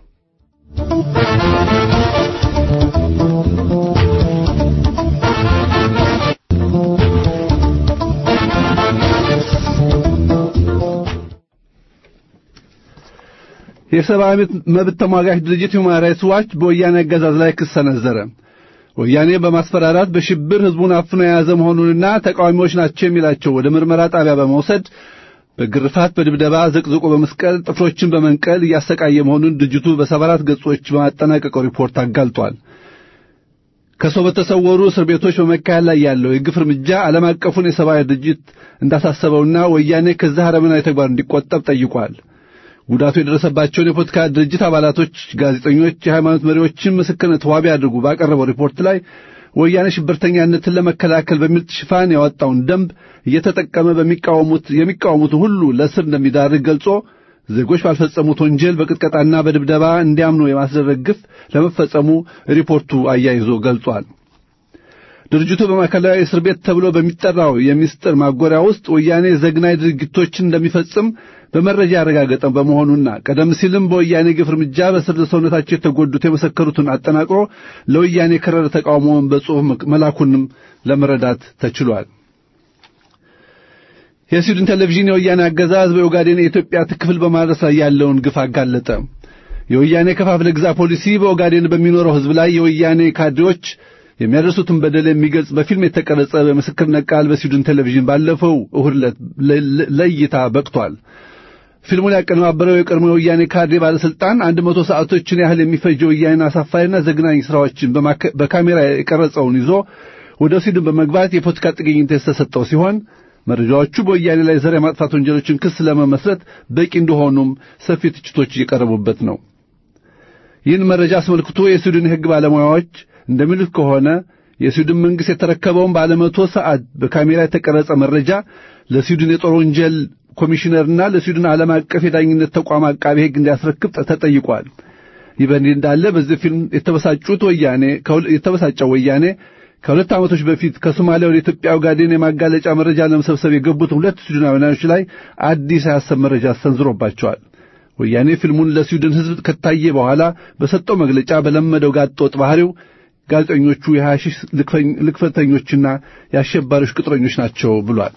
የሰብአዊ መብት ተሟጋች ድርጅት ሁማን ራይትስ ዋች በወያኔ አገዛዝ ላይ ክስ ሰነዘረ። ወያኔ በማስፈራራት በሽብር ሕዝቡን አፍኖ የያዘ መሆኑንና ተቃዋሚዎች ናቸው የሚላቸው ወደ ምርመራ ጣቢያ በመውሰድ በግርፋት፣ በድብደባ ዘቅዝቆ በመስቀል ጥፍሮችን በመንቀል እያሰቃየ መሆኑን ድርጅቱ በሰባ አራት ገጾች በማጠናቀቀው ሪፖርት አጋልጧል። ከሰው በተሰወሩ እስር ቤቶች በመካሄድ ላይ ያለው የግፍ እርምጃ ዓለም አቀፉን የሰብአዊ ድርጅት እንዳሳሰበውና ወያኔ ከዛ አረመናዊ ተግባር እንዲቆጠብ ጠይቋል። ጉዳቱ የደረሰባቸውን የፖለቲካ ድርጅት አባላቶች፣ ጋዜጠኞች፣ የሃይማኖት መሪዎችን ምስክርነት ዋቢ አድርጉ ባቀረበው ሪፖርት ላይ ወያኔ ሽብርተኛነትን ለመከላከል በሚል ሽፋን ያወጣውን ደንብ እየተጠቀመ በሚቃወሙት የሚቃወሙትን ሁሉ ለእስር እንደሚዳርግ ገልጾ ዜጎች ባልፈጸሙት ወንጀል በቅጥቀጣና በድብደባ እንዲያምኑ የማስደረግ ግፍ ለመፈጸሙ ሪፖርቱ አያይዞ ገልጿል። ድርጅቱ በማዕከላዊ እስር ቤት ተብሎ በሚጠራው የሚስጥር ማጎሪያ ውስጥ ወያኔ ዘግናይ ድርጊቶችን እንደሚፈጽም በመረጃ ያረጋገጠ በመሆኑና ቀደም ሲልም በወያኔ ግፍ እርምጃ በስር ሰውነታቸው የተጎዱት የመሰከሩትን አጠናቅሮ ለወያኔ የከረረ ተቃውሞውን በጽሑፍ መላኩንም ለመረዳት ተችሏል። የስዊድን ቴሌቪዥን የወያኔ አገዛዝ በኦጋዴን የኢትዮጵያ ክፍል በማድረስ ላይ ያለውን ግፍ አጋለጠ። የወያኔ ከፋፍለ ግዛ ፖሊሲ በኦጋዴን በሚኖረው ሕዝብ ላይ የወያኔ ካድሬዎች የሚያደርሱትን በደል የሚገልጽ በፊልም የተቀረጸ በምስክርነት ቃል በስዊድን ቴሌቪዥን ባለፈው እሁድ ዕለት ለእይታ በቅቷል። ፊልሙን ያቀነባበረው የቀድሞ የወያኔ ካድሬ ባለስልጣን አንድ መቶ ሰዓቶችን ያህል የሚፈጀው ወያኔን አሳፋሪና ዘግናኝ ስራዎችን በካሜራ የቀረጸውን ይዞ ወደ ስዊድን በመግባት የፖለቲካ ጥገኝነት የተሰጠው ሲሆን መረጃዎቹ በወያኔ ላይ ዘር የማጥፋት ወንጀሎችን ክስ ለመመስረት በቂ እንደሆኑም ሰፊ ትችቶች እየቀረቡበት ነው። ይህን መረጃ አስመልክቶ የስዊድን የሕግ ባለሙያዎች እንደሚሉት ከሆነ የስዊድን መንግሥት የተረከበውን ባለ መቶ ሰዓት በካሜራ የተቀረጸ መረጃ ለስዊድን የጦር ወንጀል ኮሚሽነርና ለስዊድን ዓለም አቀፍ የዳኝነት ተቋም አቃቤ ሕግ እንዲያስረክብ ተጠይቋል። ይህ በእንዲህ እንዳለ በዚህ ፊልም የተበሳጩት ወያኔ የተበሳጨው ወያኔ ከሁለት ዓመቶች በፊት ከሶማሊያ ወደ ኢትዮጵያ ኦጋዴን የማጋለጫ መረጃ ለመሰብሰብ የገቡት ሁለት ስዊድናውያኖች ላይ አዲስ የሐሰት መረጃ ሰንዝሮባቸዋል። ወያኔ ፊልሙን ለስዊድን ሕዝብ ከታየ በኋላ በሰጠው መግለጫ በለመደው ጋጠወጥ ባህሪው ጋዜጠኞቹ የሐሺሽ ልክፈተኞችና የአሸባሪዎች ቅጥረኞች ናቸው ብሏል።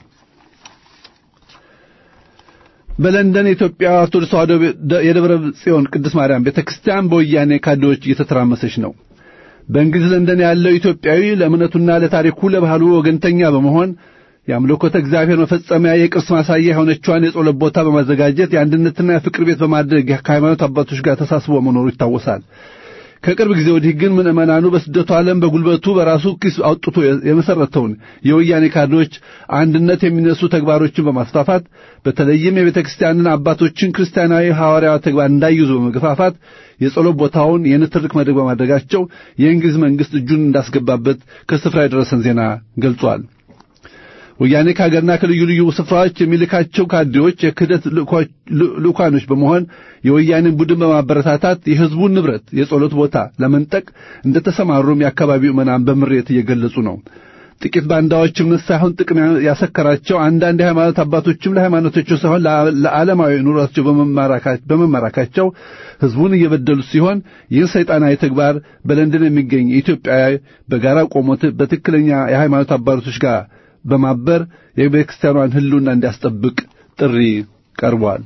በለንደን የኢትዮጵያ ኦርቶዶክስ ተዋሕዶ የደብረ ጽዮን ቅድስት ማርያም ቤተክርስቲያን በወያኔ ካድሬዎች እየተተራመሰች ነው። በእንግሊዝ ለንደን ያለው ኢትዮጵያዊ ለእምነቱና ለታሪኩ ለባህሉ ወገንተኛ በመሆን የአምልኮተ እግዚአብሔር መፈጸሚያ የቅርስ ማሳያ የሆነችዋን የጸሎት ቦታ በማዘጋጀት የአንድነትና የፍቅር ቤት በማድረግ ከሃይማኖት አባቶች ጋር ተሳስቦ መኖሩ ይታወሳል። ከቅርብ ጊዜ ወዲህ ግን ምዕመናኑ በስደቱ ዓለም በጉልበቱ በራሱ ኪስ አውጥቶ የመሰረተውን የወያኔ ካድሬዎች አንድነት የሚነሱ ተግባሮችን በማስፋፋት በተለይም የቤተ ክርስቲያንን አባቶችን ክርስቲያናዊ ሐዋርያዊ ተግባር እንዳይዙ በመገፋፋት የጸሎት ቦታውን የንትርክ መድረክ በማድረጋቸው የእንግሊዝ መንግሥት እጁን እንዳስገባበት ከስፍራ የደረሰን ዜና ገልጿል። ወያኔ ከሀገርና ከልዩ ልዩ ስፍራዎች የሚልካቸው ካድሬዎች የክህደት ልኡካኖች በመሆን የወያኔን ቡድን በማበረታታት የሕዝቡን ንብረት የጸሎት ቦታ ለመንጠቅ እንደተሰማሩም የአካባቢው ምዕመናን በምሬት እየገለጹ ነው። ጥቂት ባንዳዎች እምነት ሳይሆን ጥቅም ያሰከራቸው አንዳንድ የሃይማኖት አባቶችም ለሃይማኖታቸው ሳይሆን ለዓለማዊ ኑሯቸው በመማራካቸው ሕዝቡን እየበደሉት ሲሆን ይህን ሰይጣናዊ ተግባር በለንደን የሚገኝ ኢትዮጵያዊ በጋራ ቆሞ በትክክለኛ የሃይማኖት አባቶች ጋር በማበር የቤተ ክርስቲያኗን ሕልውና እንዲያስጠብቅ ጥሪ ቀርቧል።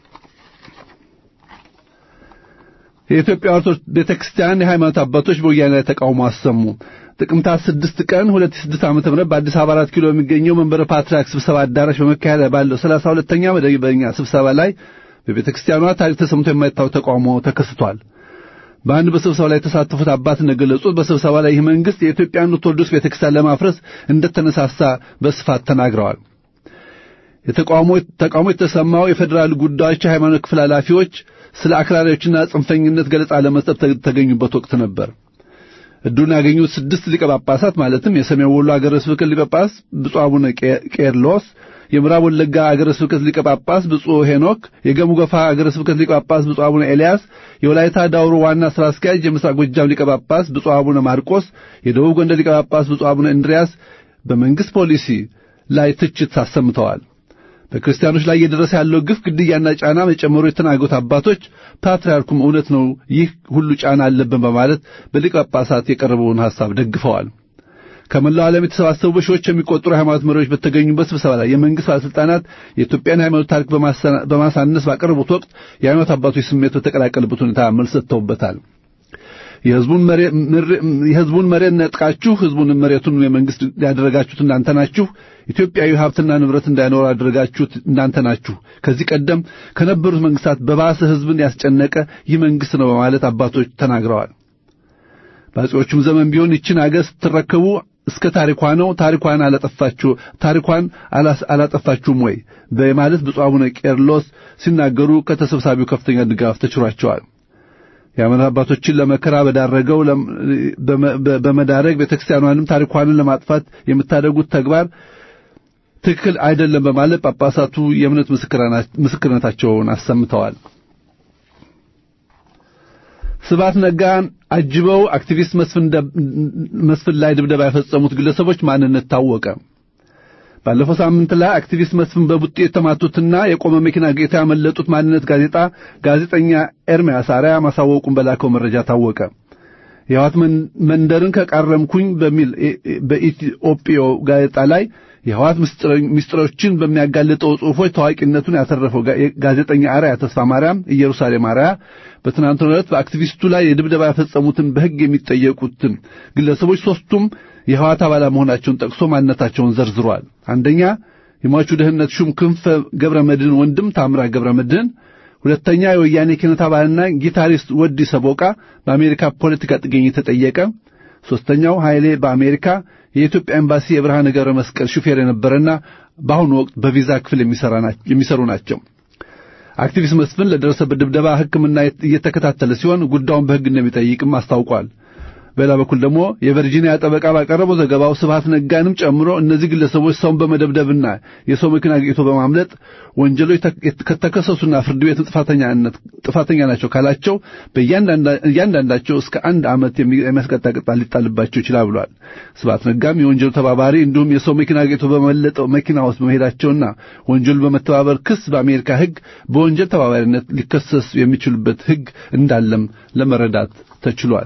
የኢትዮጵያ ኦርቶዶክስ ቤተ ክርስቲያን የሃይማኖት አባቶች በወያኔ ላይ ተቃውሞ አሰሙ። ጥቅምት 6 ቀን 2006 ዓ.ም በአዲስ አበባ 4 ኪሎ የሚገኘው መንበረ ፓትርያርክ ስብሰባ አዳራሽ በመካሄድ ባለው 32ኛ መደበኛ ስብሰባ ላይ በቤተ ክርስቲያኗ ታሪክ ተሰምቶ የማይታወቅ ተቃውሞ ተከስቷል። በአንድ በስብሰባ ላይ የተሳተፉት አባት እንደገለጹት በስብሰባ ላይ ይህ መንግስት የኢትዮጵያን ኦርቶዶክስ ቤተክርስቲያን ለማፍረስ እንደተነሳሳ በስፋት ተናግረዋል። የተቃውሞ ተቃውሞ የተሰማው የፌዴራል ጉዳዮች የሃይማኖት ክፍል ኃላፊዎች ስለ አክራሪዎችና ጽንፈኝነት ገለጻ ለመስጠት ተገኙበት ወቅት ነበር። እድሉን ያገኙት ስድስት ሊቀ ጳጳሳት ማለትም የሰሜን ወሎ አገረ ስብከት ሊቀ ጳጳስ ብፁዕ አቡነ ቄርሎስ፣ የምዕራብ ወለጋ አገረ ስብከት ሊቀ ጳጳስ ብፁዕ ሄኖክ፣ የገሙ ገፋ አገረ ስብከት ሊቀ ጳጳስ ብፁዕ አቡነ ኤልያስ፣ የወላይታ ዳውሮ ዋና ሥራ አስኪያጅ የምስራቅ ጎጃም ሊቀ ጳጳስ ብፁዕ አቡነ ማርቆስ፣ የደቡብ ጎንደር ሊቀ ጳጳስ ብፁዕ አቡነ እንድሪያስ በመንግስት ፖሊሲ ላይ ትችት አሰምተዋል። በክርስቲያኖች ላይ እየደረሰ ያለው ግፍ፣ ግድያና ጫና መጨመሩ የተናገሩት አባቶች ፓትርያርኩም እውነት ነው፣ ይህ ሁሉ ጫና አለብን በማለት በሊቀ ጳጳሳት የቀረበውን ሐሳብ ደግፈዋል። ከመላው ዓለም የተሰባሰቡ በሺዎች የሚቆጠሩ የሃይማኖት መሪዎች በተገኙበት ስብሰባ ላይ የመንግስት ባለሥልጣናት የኢትዮጵያን ሃይማኖት ታሪክ በማሳነስ ባቀረቡት ወቅት የሃይማኖት አባቶች ስሜት በተቀላቀለበት ሁኔታ መልስ ሰጥተውበታል። የህዝቡን መሬት ነጥቃችሁ ህዝቡን መሬቱን የመንግስት ያደረጋችሁት እናንተ ናችሁ። ኢትዮጵያዊ ሀብትና ንብረት እንዳይኖር ያደረጋችሁት እናንተ ናችሁ። ከዚህ ቀደም ከነበሩት መንግስታት በባሰ ህዝብን ያስጨነቀ ይህ መንግስት ነው በማለት አባቶች ተናግረዋል። በአፄዎቹም ዘመን ቢሆን ይችን አገር ስትረከቡ እስከ ታሪኳ ነው ታሪኳን አላጠፋችሁ ታሪኳን አላጠፋችሁም ወይ በማለት ብፁዕ አቡነ ቄርሎስ ሲናገሩ ከተሰብሳቢው ከፍተኛ ድጋፍ ተችሯቸዋል። የሃይማኖት አባቶችን ለመከራ በዳረገው በመዳረግ ቤተክርስቲያኗንም ታሪኳንን ለማጥፋት የምታደርጉት ተግባር ትክክል አይደለም በማለት ጳጳሳቱ የእምነት ምስክርነታቸውን አሰምተዋል። ስብሐት ነጋን አጅበው አክቲቪስት መስፍን ላይ ድብደባ የፈጸሙት ግለሰቦች ማንነት ታወቀ። ባለፈው ሳምንት ላይ አክቲቪስት መስፍን በቡጤ የተማቱትና የቆመ መኪና ጌታ ያመለጡት ማንነት ጋዜጣ ጋዜጠኛ ኤርሚያስ አርያ ማሳወቁን በላከው መረጃ ታወቀ። የሕይወት መንደርን ከቃረምኩኝ በሚል በኢትዮጵዮ ጋዜጣ ላይ የሕይወት ምስጢሮችን በሚያጋልጠው ጽሑፎች ታዋቂነቱን ያተረፈው ጋዜጠኛ አርያ ተስፋ ማርያም ኢየሩሳሌም አርያ በትናንትናው ዕለት በአክቲቪስቱ ላይ የድብደባ የፈጸሙትን በሕግ የሚጠየቁትን ግለሰቦች ሦስቱም የሕወሓት አባላት መሆናቸውን ጠቅሶ ማንነታቸውን ዘርዝሯል። አንደኛ የሟቹ ደህንነት ሹም ክንፈ ገብረ መድህን ወንድም ታምራት ገብረ መድህን፣ ሁለተኛ የወያኔ ኪነት አባልና ጊታሪስት ወዲ ሰቦቃ በአሜሪካ ፖለቲካ ጥገኝነት ተጠየቀ። ሦስተኛው ኃይሌ በአሜሪካ የኢትዮጵያ ኤምባሲ የብርሃነ ገብረ መስቀል ሹፌር የነበረና በአሁኑ ወቅት በቪዛ ክፍል የሚሰሩ ናቸው። አክቲቪስት መስፍን ለደረሰበት ድብደባ ሕክምና እየተከታተለ ሲሆን ጉዳዩን በሕግ እንደሚጠይቅም አስታውቋል። በሌላ በኩል ደግሞ የቨርጂኒያ ጠበቃ ባቀረበው ዘገባው ስብሐት ነጋንም ጨምሮ እነዚህ ግለሰቦች ሰውን በመደብደብና የሰው መኪና አግኝቶ በማምለጥ ወንጀሎች ከተከሰሱና ፍርድ ቤት ጥፋተኛ ናቸው ካላቸው በእያንዳንዳቸው እስከ አንድ ዓመት የሚያስቀጣ ቅጣት ሊጣልባቸው ይችላል ብሏል። ስብሐት ነጋም የወንጀሉ ተባባሪ እንዲሁም የሰው መኪና አግኝቶ በመለጠው መኪና ውስጥ በመሄዳቸውና ወንጀሉ በመተባበር ክስ በአሜሪካ ሕግ በወንጀል ተባባሪነት ሊከሰስ የሚችሉበት ሕግ እንዳለም ለመረዳት ተችሏል።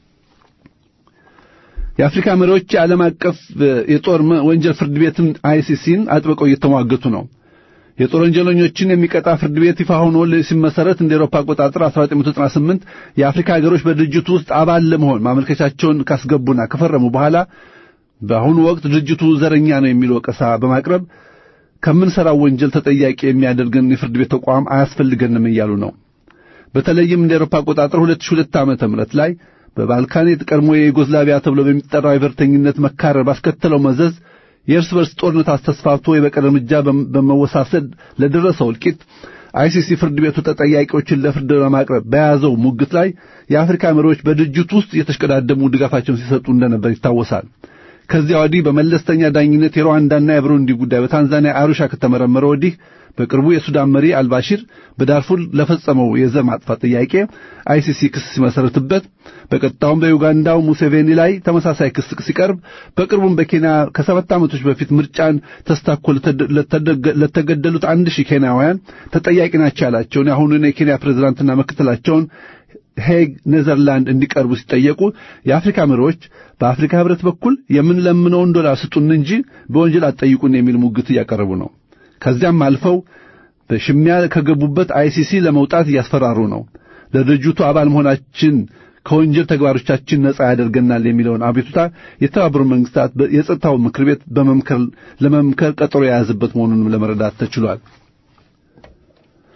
የአፍሪካ መሪዎች የዓለም አቀፍ የጦር ወንጀል ፍርድ ቤትን አይሲሲን አጥብቀው እየተሟገቱ ነው። የጦር ወንጀለኞችን የሚቀጣ ፍርድ ቤት ይፋ ሆኖ ሲመሰረት እንደ ኤሮፓ አቆጣጠር 1998 የአፍሪካ ሀገሮች በድርጅቱ ውስጥ አባል ለመሆን ማመልከቻቸውን ካስገቡና ከፈረሙ በኋላ በአሁኑ ወቅት ድርጅቱ ዘረኛ ነው የሚል ወቀሳ በማቅረብ ከምንሰራው ወንጀል ተጠያቂ የሚያደርገን የፍርድ ቤት ተቋም አያስፈልገንም እያሉ ነው። በተለይም እንደ ኤሮፓ አቆጣጠር 2002 ዓመተ ምህረት ላይ በባልካን ቀድሞ የዩጎዝላቪያ ተብሎ በሚጠራው የብሔርተኝነት መካረር ባስከተለው መዘዝ የእርስ በርስ ጦርነት አስተስፋፍቶ የበቀል እርምጃ በመወሳሰድ ለደረሰው እልቂት አይሲሲ ፍርድ ቤቱ ተጠያቂዎችን ለፍርድ ለማቅረብ በያዘው ሙግት ላይ የአፍሪካ መሪዎች በድርጅቱ ውስጥ የተሽቀዳደሙ ድጋፋቸውን ሲሰጡ እንደነበር ይታወሳል። ከዚያ ወዲህ በመለስተኛ ዳኝነት የሩዋንዳና የብሩንዲ ጉዳይ በታንዛኒያ አሩሻ ከተመረመረ ወዲህ በቅርቡ የሱዳን መሪ አልባሺር በዳርፉር ለፈጸመው የዘር ማጥፋት ጥያቄ አይሲሲ ክስ ሲመሰረትበት በቀጣውም በዩጋንዳው ሙሴቬኒ ላይ ተመሳሳይ ክስ ሲቀርብ በቅርቡም በኬንያ ከሰባት ዓመቶች በፊት ምርጫን ተስታኮ ለተገደሉት አንድ ሺህ ኬንያውያን ተጠያቂ ናቸው ያላቸውን የአሁኑን የኬንያ ፕሬዝዳንትና ምክትላቸውን ሄግ ኔዘርላንድ እንዲቀርቡ ሲጠየቁ የአፍሪካ መሪዎች በአፍሪካ ሕብረት በኩል የምንለምነውን ዶላር ስጡን እንጂ በወንጀል አትጠይቁን የሚል ሙግት እያቀረቡ ነው። ከዚያም አልፈው በሽሚያ ከገቡበት አይሲሲ ለመውጣት እያስፈራሩ ነው። ለድርጅቱ አባል መሆናችን ከወንጀል ተግባሮቻችን ነጻ ያደርገናል የሚለውን አቤቱታ የተባበሩት መንግስታት የጸጥታው ምክር ቤት በመምከር ለመምከር ቀጠሮ የያዘበት መሆኑንም ለመረዳት ተችሏል።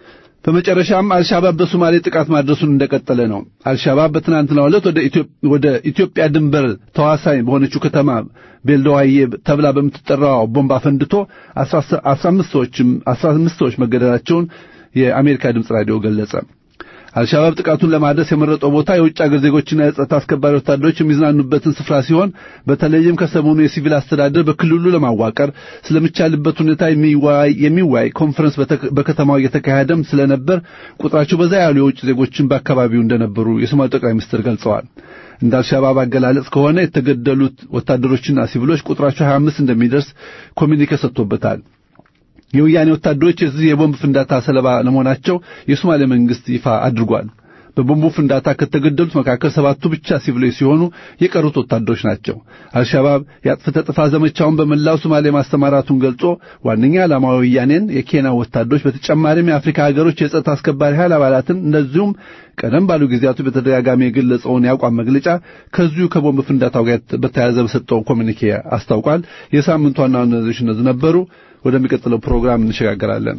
በመጨረሻም አልሻባብ በሶማሌ ጥቃት ማድረሱን እንደቀጠለ ነው። አልሻባብ በትናንትናው ዕለት ወደ ኢትዮጵያ ወደ ኢትዮጵያ ድንበር ተዋሳኝ በሆነችው ከተማ ቤልደዋዬ ተብላ በምትጠራው ቦምብ አፈንድቶ 15 ሰዎችም 15 ሰዎች መገደላቸውን የአሜሪካ ድምፅ ራዲዮ ገለጸ። አልሻባብ ጥቃቱን ለማድረስ የመረጠው ቦታ የውጭ አገር ዜጎችና የጸጥታ አስከባሪ ወታደሮች የሚዝናኑበትን ስፍራ ሲሆን በተለይም ከሰሞኑ የሲቪል አስተዳደር በክልሉ ለማዋቀር ስለሚቻልበት ሁኔታ የሚወያይ ኮንፈረንስ በከተማው እየተካሄደም ስለነበር ቁጥራቸው በዛ ያሉ የውጭ ዜጎችን በአካባቢው እንደነበሩ የሶማሌ ጠቅላይ ሚኒስትር ገልጸዋል። እንደ አልሻባብ አገላለጽ ከሆነ የተገደሉት ወታደሮችና ሲቪሎች ቁጥራቸው 25 እንደሚደርስ ኮሚኒኬ ሰጥቶበታል። የወያኔ ወታደሮች የዚህ የቦምብ ፍንዳታ ሰለባ ለመሆናቸው የሶማሌ መንግስት ይፋ አድርጓል። በቦምቡ ፍንዳታ ከተገደሉት መካከል ሰባቱ ብቻ ሲቪሎች ሲሆኑ የቀሩት ወታደሮች ናቸው። አልሻባብ የአጥፍተ ጥፋ ዘመቻውን በመላው ሶማሌ ማስተማራቱን ገልጾ ዋነኛ ዓላማው ወያኔን፣ የኬንያ ወታደሮች በተጨማሪም የአፍሪካ ሀገሮች የጸጥታ አስከባሪ ኃይል አባላትን እንደዚሁም ቀደም ባሉ ጊዜያቱ በተደጋጋሚ የገለጸውን የአቋም መግለጫ ከዚሁ ከቦምብ ፍንዳታው ጋር በተያያዘ በሰጠው ኮሚኒኬ አስታውቋል። የሳምንቱ ዋና ዋና ዜናዎች እነዚህ ነበሩ። ወደሚቀጥለው ፕሮግራም እንሸጋገራለን።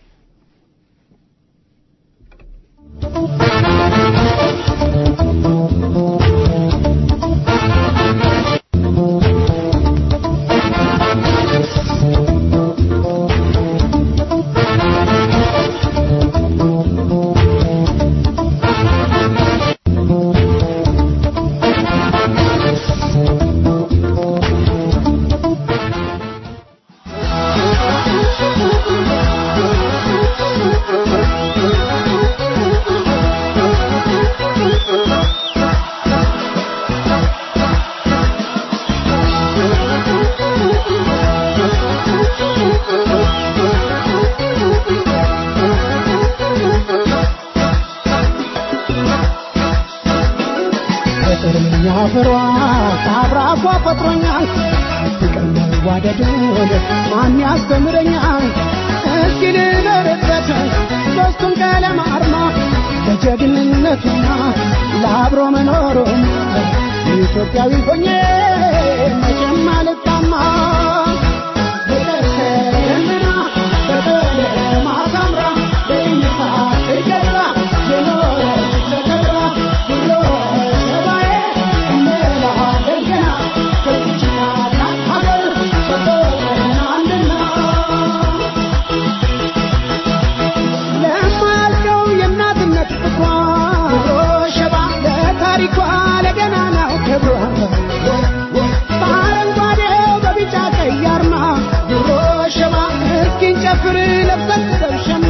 ፍሯ ከአብራኳ ፈጥሮኛል ፍቅር መዋደድን ማን ያስተምረኛል እስኪ ልበርበት ሦስቱም ቀለም አርማ ለጀግንነቱና ለአብሮ መኖሩም ኢትዮጵያዊ ሆኜ መቼም አልጣማ በቀሰምና በቀለማ ሳምራ በይነታ ትገራ የኖረች ተከብራ ብሎ ሰባዬ እንላለን ገና ከዚችና ሀገር ሰጠናልና ለማልቀው የእናትነት ፍቅሯ ሸባ ለታሪኳ ለገናናው ክብሯ በአረንጓዴው በቢጫ ቀይ አርማ ድሮ ሸባ እስኪን ጨፍር ለብሰን ሰብሸና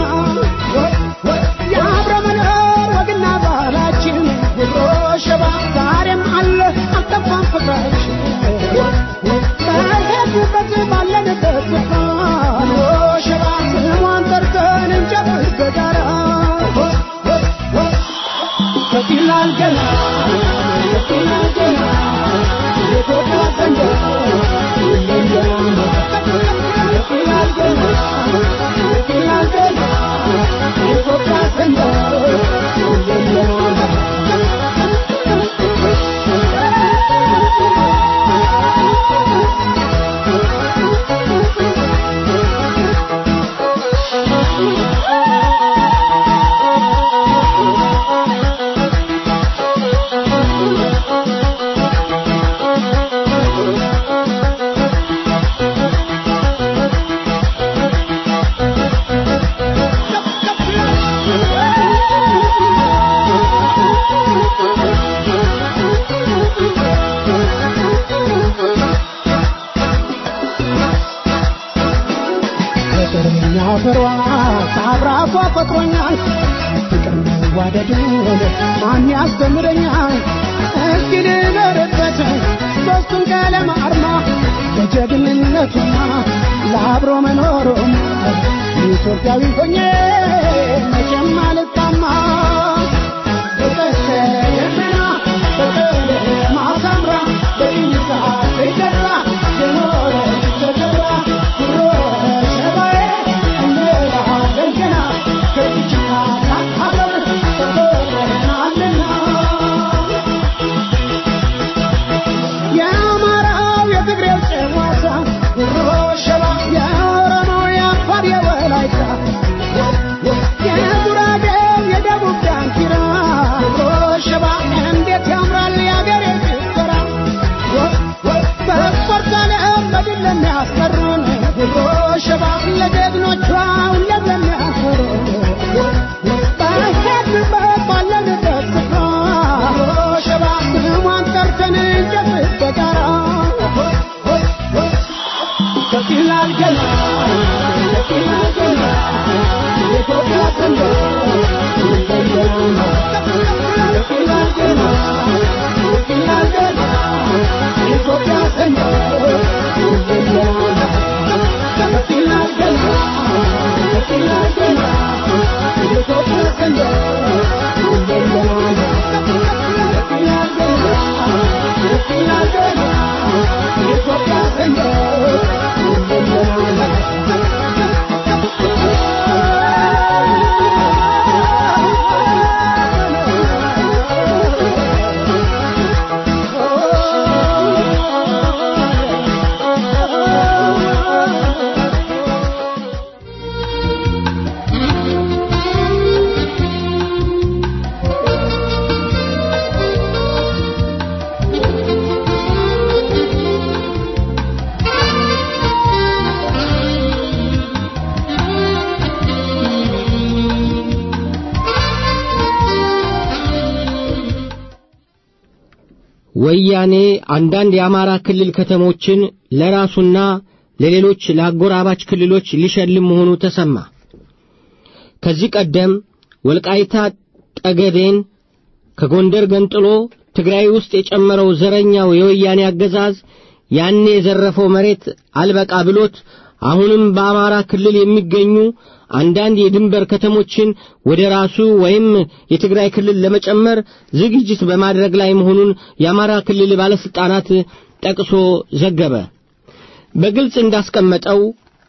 የአብረ መኖር ወግና ባህላችን ድሮ ሸባ ዛሬም አለ አልጠፋም ፍቅራችን በሄድንበት ባለንበት ስፍራ ድሮ ሸባ ስሟን ጠርተን እንጨፍር በጋራ ከፊላል ገና ከፊላል ገና የኢትዮጵያ ሰንደቅ ሁሌም ገና ከፊላል ገና ከፊላል ገና የኢትዮጵያ ሰንደቅ ሁሌም ገና ፍቅርኛ ፍሯ ከአብራኳ ፈጥሮኛል ፍቅር መዋደድን ማን ያስተምረኛል እስኪ ልበርበት ሦስቱም ቀለም አርማ ለጀግንነቱና ለአብሮ መኖሩም ኢትዮጵያዊ ሆኜ መቼም አልጣማ በቀስተ ደመና በቀለማ ሳምራ በኢንሳ ትገራ የኖረች ተከብራ ድሮ ሸባዬ እንላለን ገና ከዚችና ሀገር ተፈጥረናልና የአማራው የትግሬው ጨዋታ ድሮ ሸባ የኦሮሞው የአፋር የወላይታ ያስቀሩን ጉሮ ሸባ ለጀግኖቿ ሁሌም የሚያኮሩ በሄድንበት ባለንበት ስፍራ ጉሮ ሸባ ስሟን ጠርተን እንጨፍር በጋራ ከፍ ይላል ገና ከፍ ይላል ገና የኢትዮጵያ ሰንደቅ ከፍ ይላል ገና ከፍ ይላል ገና የኢትዮጵያ ሰንደቅ ከፍ ይላል ገና ከፍ ይላል ገና የኢትዮጵያ ሰንደቅ ከፍ ይላል ገና ከፍ ይላል ገና የኢትዮጵያ
ወያኔ አንዳንድ የአማራ ክልል ከተሞችን ለራሱና ለሌሎች ለአጎራባች ክልሎች ሊሸልም መሆኑ ተሰማ። ከዚህ ቀደም ወልቃይታ ጠገዴን ከጎንደር ገንጥሎ ትግራይ ውስጥ የጨመረው ዘረኛው የወያኔ አገዛዝ ያኔ የዘረፈው መሬት አልበቃ ብሎት አሁንም በአማራ ክልል የሚገኙ አንዳንድ የድንበር ከተሞችን ወደ ራሱ ወይም የትግራይ ክልል ለመጨመር ዝግጅት በማድረግ ላይ መሆኑን የአማራ ክልል ባለስልጣናት ጠቅሶ ዘገበ። በግልጽ እንዳስቀመጠው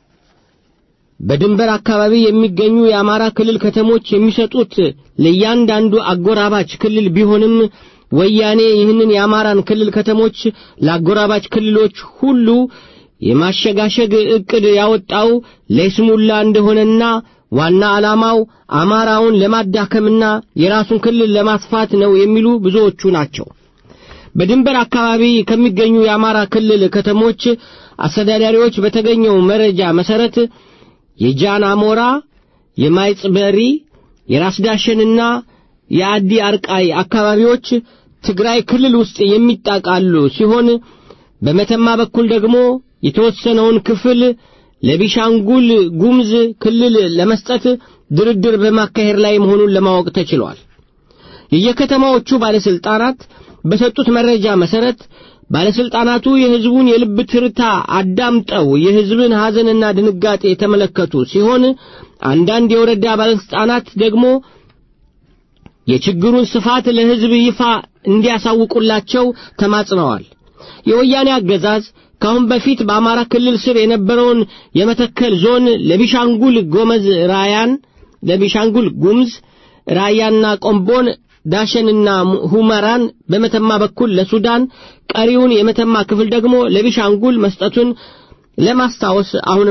በድንበር አካባቢ የሚገኙ የአማራ ክልል ከተሞች የሚሰጡት ለእያንዳንዱ አጎራባች ክልል ቢሆንም ወያኔ ይህንን የአማራን ክልል ከተሞች ለአጎራባች ክልሎች ሁሉ የማሸጋሸግ ዕቅድ ያወጣው ለይስሙላ እንደሆነና ዋና ዓላማው አማራውን ለማዳከምና የራሱን ክልል ለማስፋት ነው የሚሉ ብዙዎቹ ናቸው። በድንበር አካባቢ ከሚገኙ የአማራ ክልል ከተሞች አስተዳዳሪዎች በተገኘው መረጃ መሰረት የጃን አሞራ፣ የማይጽበሪ፣ የራስዳሸንና የአዲ አርቃይ አካባቢዎች ትግራይ ክልል ውስጥ የሚጣቃሉ ሲሆን በመተማ በኩል ደግሞ የተወሰነውን ክፍል ለቢሻንጉል ጉምዝ ክልል ለመስጠት ድርድር በማካሄድ ላይ መሆኑን ለማወቅ ተችሏል። የየከተማዎቹ ባለስልጣናት በሰጡት መረጃ መሰረት ባለስልጣናቱ የሕዝቡን የልብ ትርታ አዳምጠው የሕዝብን ሐዘንና ድንጋጤ የተመለከቱ ሲሆን አንዳንድ የወረዳ ባለስልጣናት ደግሞ የችግሩን ስፋት ለሕዝብ ይፋ እንዲያሳውቁላቸው ተማጽነዋል። የወያኔ አገዛዝ ከአሁን በፊት በአማራ ክልል ስር የነበረውን የመተከል ዞን ለቢሻንጉል ጎመዝ ራያን ለቢሻንጉል ጉምዝ ራያና ቆምቦን ዳሸንና ሁመራን በመተማ በኩል ለሱዳን ቀሪውን የመተማ ክፍል ደግሞ ለቢሻንጉል መስጠቱን ለማስታወስ አሁንም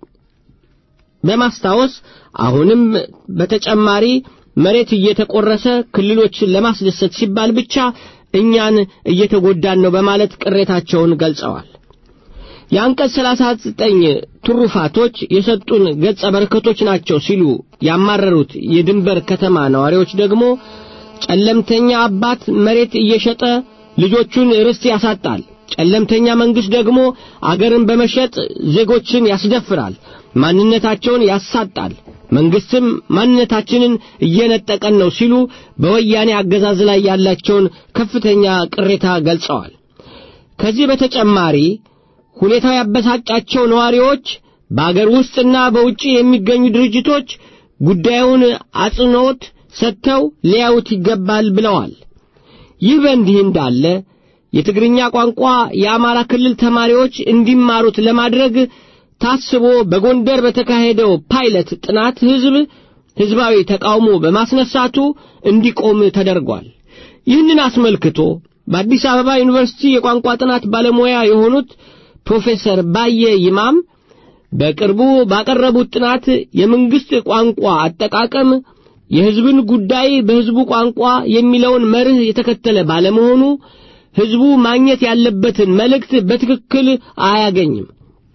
በማስታወስ አሁንም በተጨማሪ መሬት እየተቆረሰ ክልሎችን ለማስደሰት ሲባል ብቻ እኛን እየተጎዳን ነው በማለት ቅሬታቸውን ገልጸዋል። የአንቀጽ 39 ትሩፋቶች የሰጡን ገጸ በረከቶች ናቸው ሲሉ ያማረሩት የድንበር ከተማ ነዋሪዎች ደግሞ ጨለምተኛ አባት መሬት እየሸጠ ልጆቹን ርስት ያሳጣል። ጨለምተኛ መንግስት ደግሞ አገርን በመሸጥ ዜጎችን ያስደፍራል፣ ማንነታቸውን ያሳጣል። መንግስትም ማንነታችንን እየነጠቀን ነው ሲሉ በወያኔ አገዛዝ ላይ ያላቸውን ከፍተኛ ቅሬታ ገልጸዋል። ከዚህ በተጨማሪ ሁኔታው ያበሳጫቸው ነዋሪዎች በአገር ውስጥና በውጭ የሚገኙ ድርጅቶች ጉዳዩን አጽንዖት ሰጥተው ሊያዩት ይገባል ብለዋል። ይህ በእንዲህ እንዳለ የትግርኛ ቋንቋ የአማራ ክልል ተማሪዎች እንዲማሩት ለማድረግ ታስቦ በጎንደር በተካሄደው ፓይለት ጥናት ህዝብ ህዝባዊ ተቃውሞ በማስነሳቱ እንዲቆም ተደርጓል። ይህንን አስመልክቶ በአዲስ አበባ ዩኒቨርሲቲ የቋንቋ ጥናት ባለሙያ የሆኑት ፕሮፌሰር ባየ ይማም በቅርቡ ባቀረቡት ጥናት የመንግስት ቋንቋ አጠቃቀም የህዝብን ጉዳይ በህዝቡ ቋንቋ የሚለውን መርህ የተከተለ ባለመሆኑ ህዝቡ ማግኘት ያለበትን መልእክት በትክክል አያገኝም።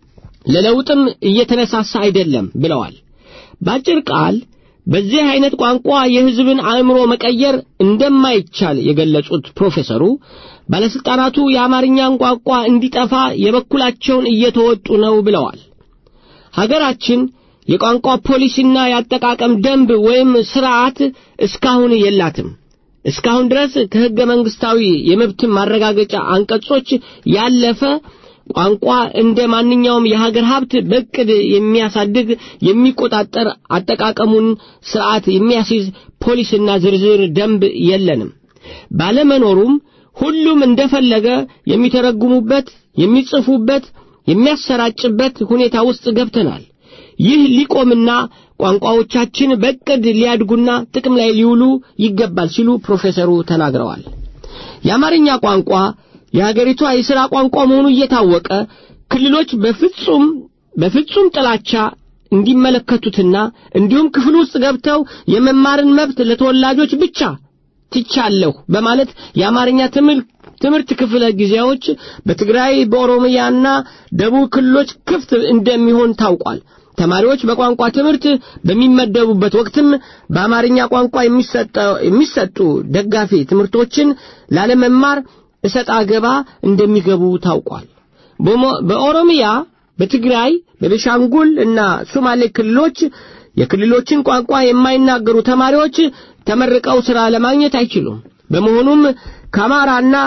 ለለውጥም እየተነሳሳ አይደለም ብለዋል። በአጭር ቃል በዚህ አይነት ቋንቋ የሕዝብን አእምሮ መቀየር እንደማይቻል የገለጹት ፕሮፌሰሩ ባለስልጣናቱ የአማርኛን ቋንቋ እንዲጠፋ የበኩላቸውን እየተወጡ ነው ብለዋል። ሀገራችን የቋንቋ ፖሊሲና የአጠቃቀም ደንብ ወይም ስርዓት እስካሁን የላትም። እስካሁን ድረስ ከሕገ መንግሥታዊ የመብት ማረጋገጫ አንቀጾች ያለፈ ቋንቋ እንደ ማንኛውም የሀገር ሀብት በዕቅድ የሚያሳድግ የሚቆጣጠር አጠቃቀሙን ስርዓት የሚያስይዝ ፖሊስና ዝርዝር ደንብ የለንም። ባለመኖሩም ሁሉም እንደፈለገ የሚተረጉሙበት፣ የሚጽፉበት፣ የሚያሰራጭበት ሁኔታ ውስጥ ገብተናል። ይህ ሊቆምና ቋንቋዎቻችን በዕቅድ ሊያድጉና ጥቅም ላይ ሊውሉ ይገባል ሲሉ ፕሮፌሰሩ ተናግረዋል። የአማርኛ ቋንቋ የሀገሪቷ የሥራ ቋንቋ መሆኑ እየታወቀ ክልሎች በፍጹም በፍጹም ጥላቻ እንዲመለከቱትና እንዲሁም ክፍል ውስጥ ገብተው የመማርን መብት ለተወላጆች ብቻ ትቻለሁ በማለት የአማርኛ ትምህርት ክፍለ ጊዜዎች በትግራይ በኦሮሚያና ደቡብ ክልሎች ክፍት እንደሚሆን ታውቋል። ተማሪዎች በቋንቋ ትምህርት በሚመደቡበት ወቅትም በአማርኛ ቋንቋ የሚሰጡ ደጋፊ ትምህርቶችን ላለመማር እሰጥ አገባ እንደሚገቡ ታውቋል። በኦሮሚያ፣ በትግራይ፣ በቤሻንጉል እና ሶማሌ ክልሎች የክልሎችን ቋንቋ የማይናገሩ ተማሪዎች ተመርቀው ሥራ ለማግኘት አይችሉም። በመሆኑም ከአማራና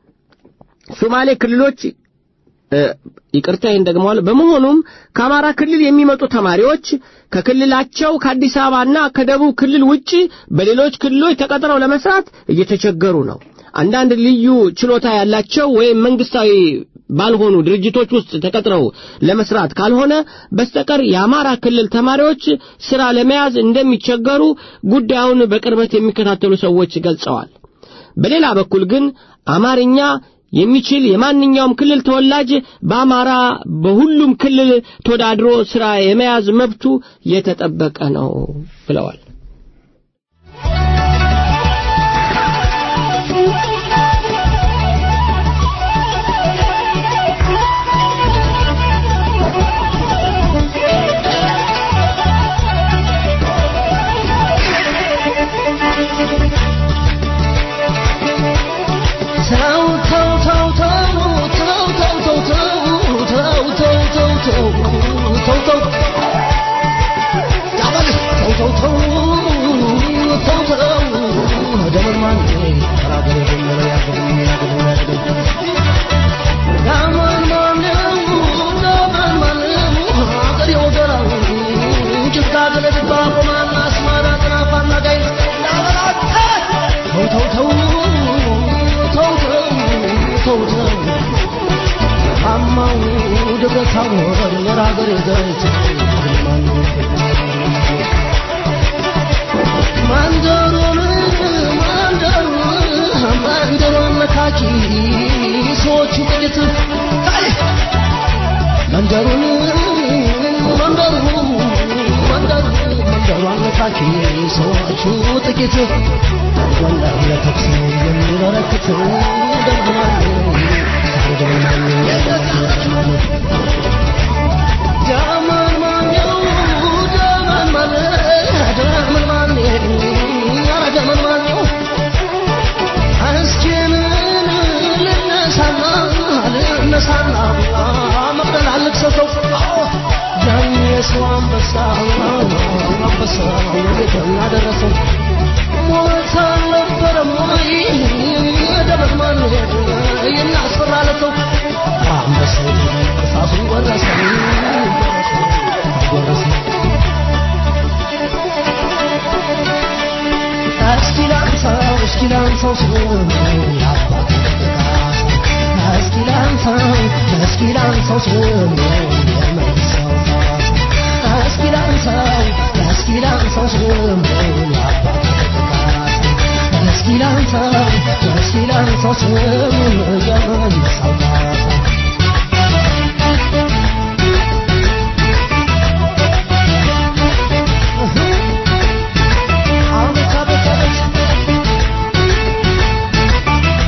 ሶማሌ ክልሎች ይቅርታ ይህን ደግመዋል። በመሆኑም ከአማራ ክልል የሚመጡ ተማሪዎች ከክልላቸው ከአዲስ አበባና ከደቡብ ክልል ውጪ በሌሎች ክልሎች ተቀጥረው ለመስራት እየተቸገሩ ነው። አንዳንድ ልዩ ችሎታ ያላቸው ወይም መንግስታዊ ባልሆኑ ድርጅቶች ውስጥ ተቀጥረው ለመስራት ካልሆነ በስተቀር የአማራ ክልል ተማሪዎች ሥራ ለመያዝ እንደሚቸገሩ ጉዳዩን በቅርበት የሚከታተሉ ሰዎች ገልጸዋል። በሌላ በኩል ግን አማርኛ የሚችል የማንኛውም ክልል ተወላጅ በአማራ በሁሉም ክልል ተወዳድሮ ሥራ የመያዝ መብቱ የተጠበቀ ነው ብለዋል።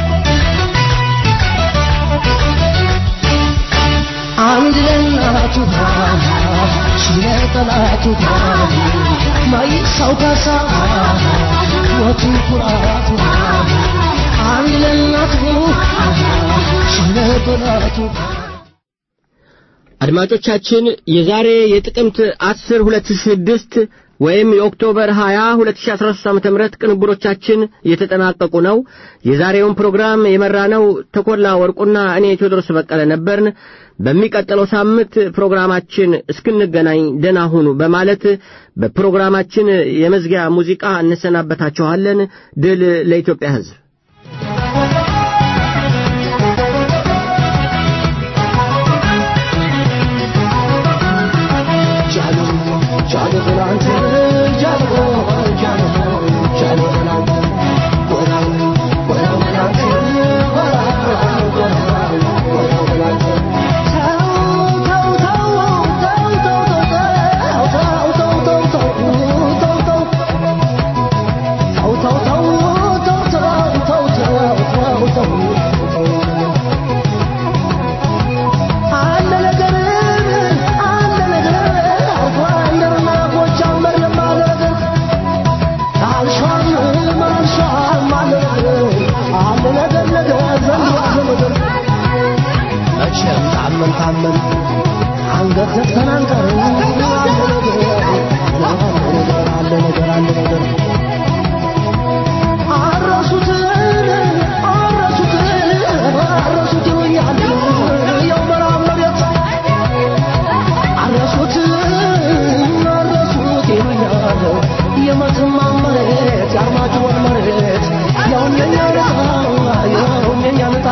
አንድ ለእናቱ ሽለ ጠላቱ ማይ ሰው ካሳ ወቱ ኩራቱ አንድ ለእናቱ ሽለ ጠላቱ
አድማጮቻችን የዛሬ የጥቅምት 10 2006 ወይም የኦክቶበር 20 2013 ዓ.ም ቅንብሮቻችን እየተጠናቀቁ ነው። የዛሬውን ፕሮግራም የመራነው ተኮላ ወርቁና እኔ ቴዎድሮስ በቀለ ነበርን። በሚቀጥለው ሳምንት ፕሮግራማችን እስክንገናኝ ደህና ሁኑ በማለት በፕሮግራማችን የመዝጊያ ሙዚቃ እንሰናበታችኋለን። ድል ለኢትዮጵያ ሕዝብ።
መቼም ታመን ታመን አንገት ዘግተን አንቀርም። አለ ነገር አለ ነገር አለ ነገር አረሱትን አረሱትን አረሱት ይሉኛል ያው መራብ መሬት አረሱት አረሱት ይሉኛል የመተማ መሬት የአርማጭሆን መሬት ያው የኛ ነጣ ያው የኛ ነጣ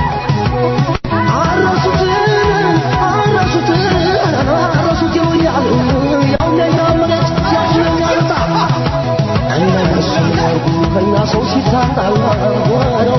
አረሱት አረሱት አረሱት ይሉኛል ያው የኛ መሬት ያው የኛ ነጣ እነሱ ያርጉ ከኛ ሰው ሲታጣ ወረው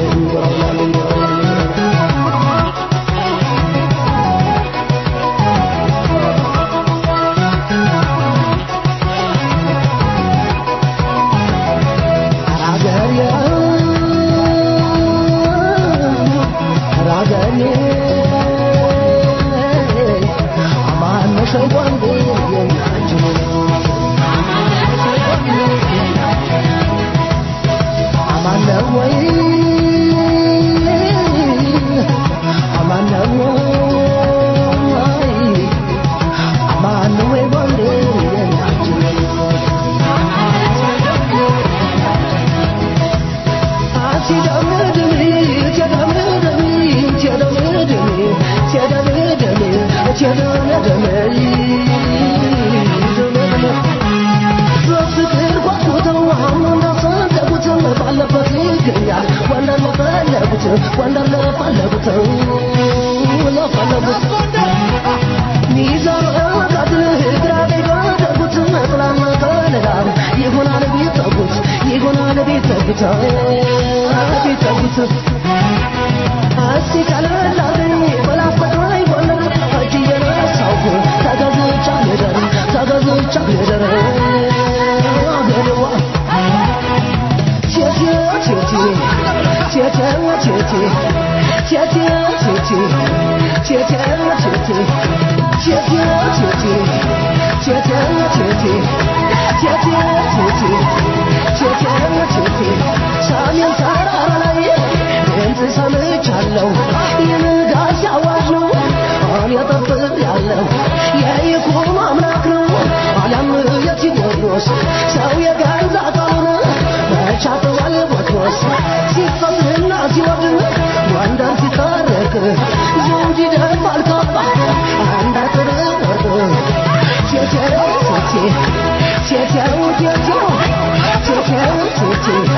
ወንደር ለፈለጉት ለፈለጉት ሚዛን ቀድል ግራ ቢገደጉት ጥላና ከለላም ይሆናል ቢጠጉት ይሆናል ቢጠጉት ቢጠጉት እስቲ ቀለላልኝ በላስተቃይ ጎንደር እጅ እየነሳሁ ተገዝቻ ልደር ተገዝቻ ልደር አገሬዋ ቴቴ ቴቴ ቴቴ ቴቴ ቴቴ ቴቴ ቴቴ ቴቴ ቴቴ ቴቴ ቴቴ ቴቴ ቴቴ ቴቴ ቴቴ ቴቴ ሰሜን ተራራ ላይ ድምፅ ሰምቻለሁ የንጋት አዋጅ ነው እኔ ጠብቅ ያለው የይኩኖ አምላክ ነው አለም የቴዎድሮስ ሰው የገዛ ቃሉን መቻተዋል ቦትሮስ ሲፈትና ሲወድን ጎንደር ሲታረቅ ዘውድ ይደፋል ካባ አንድ አጥር ወርቅ ቴቴው ቴቴ ቴቴው ቴቴው ቴቴው ቴቴ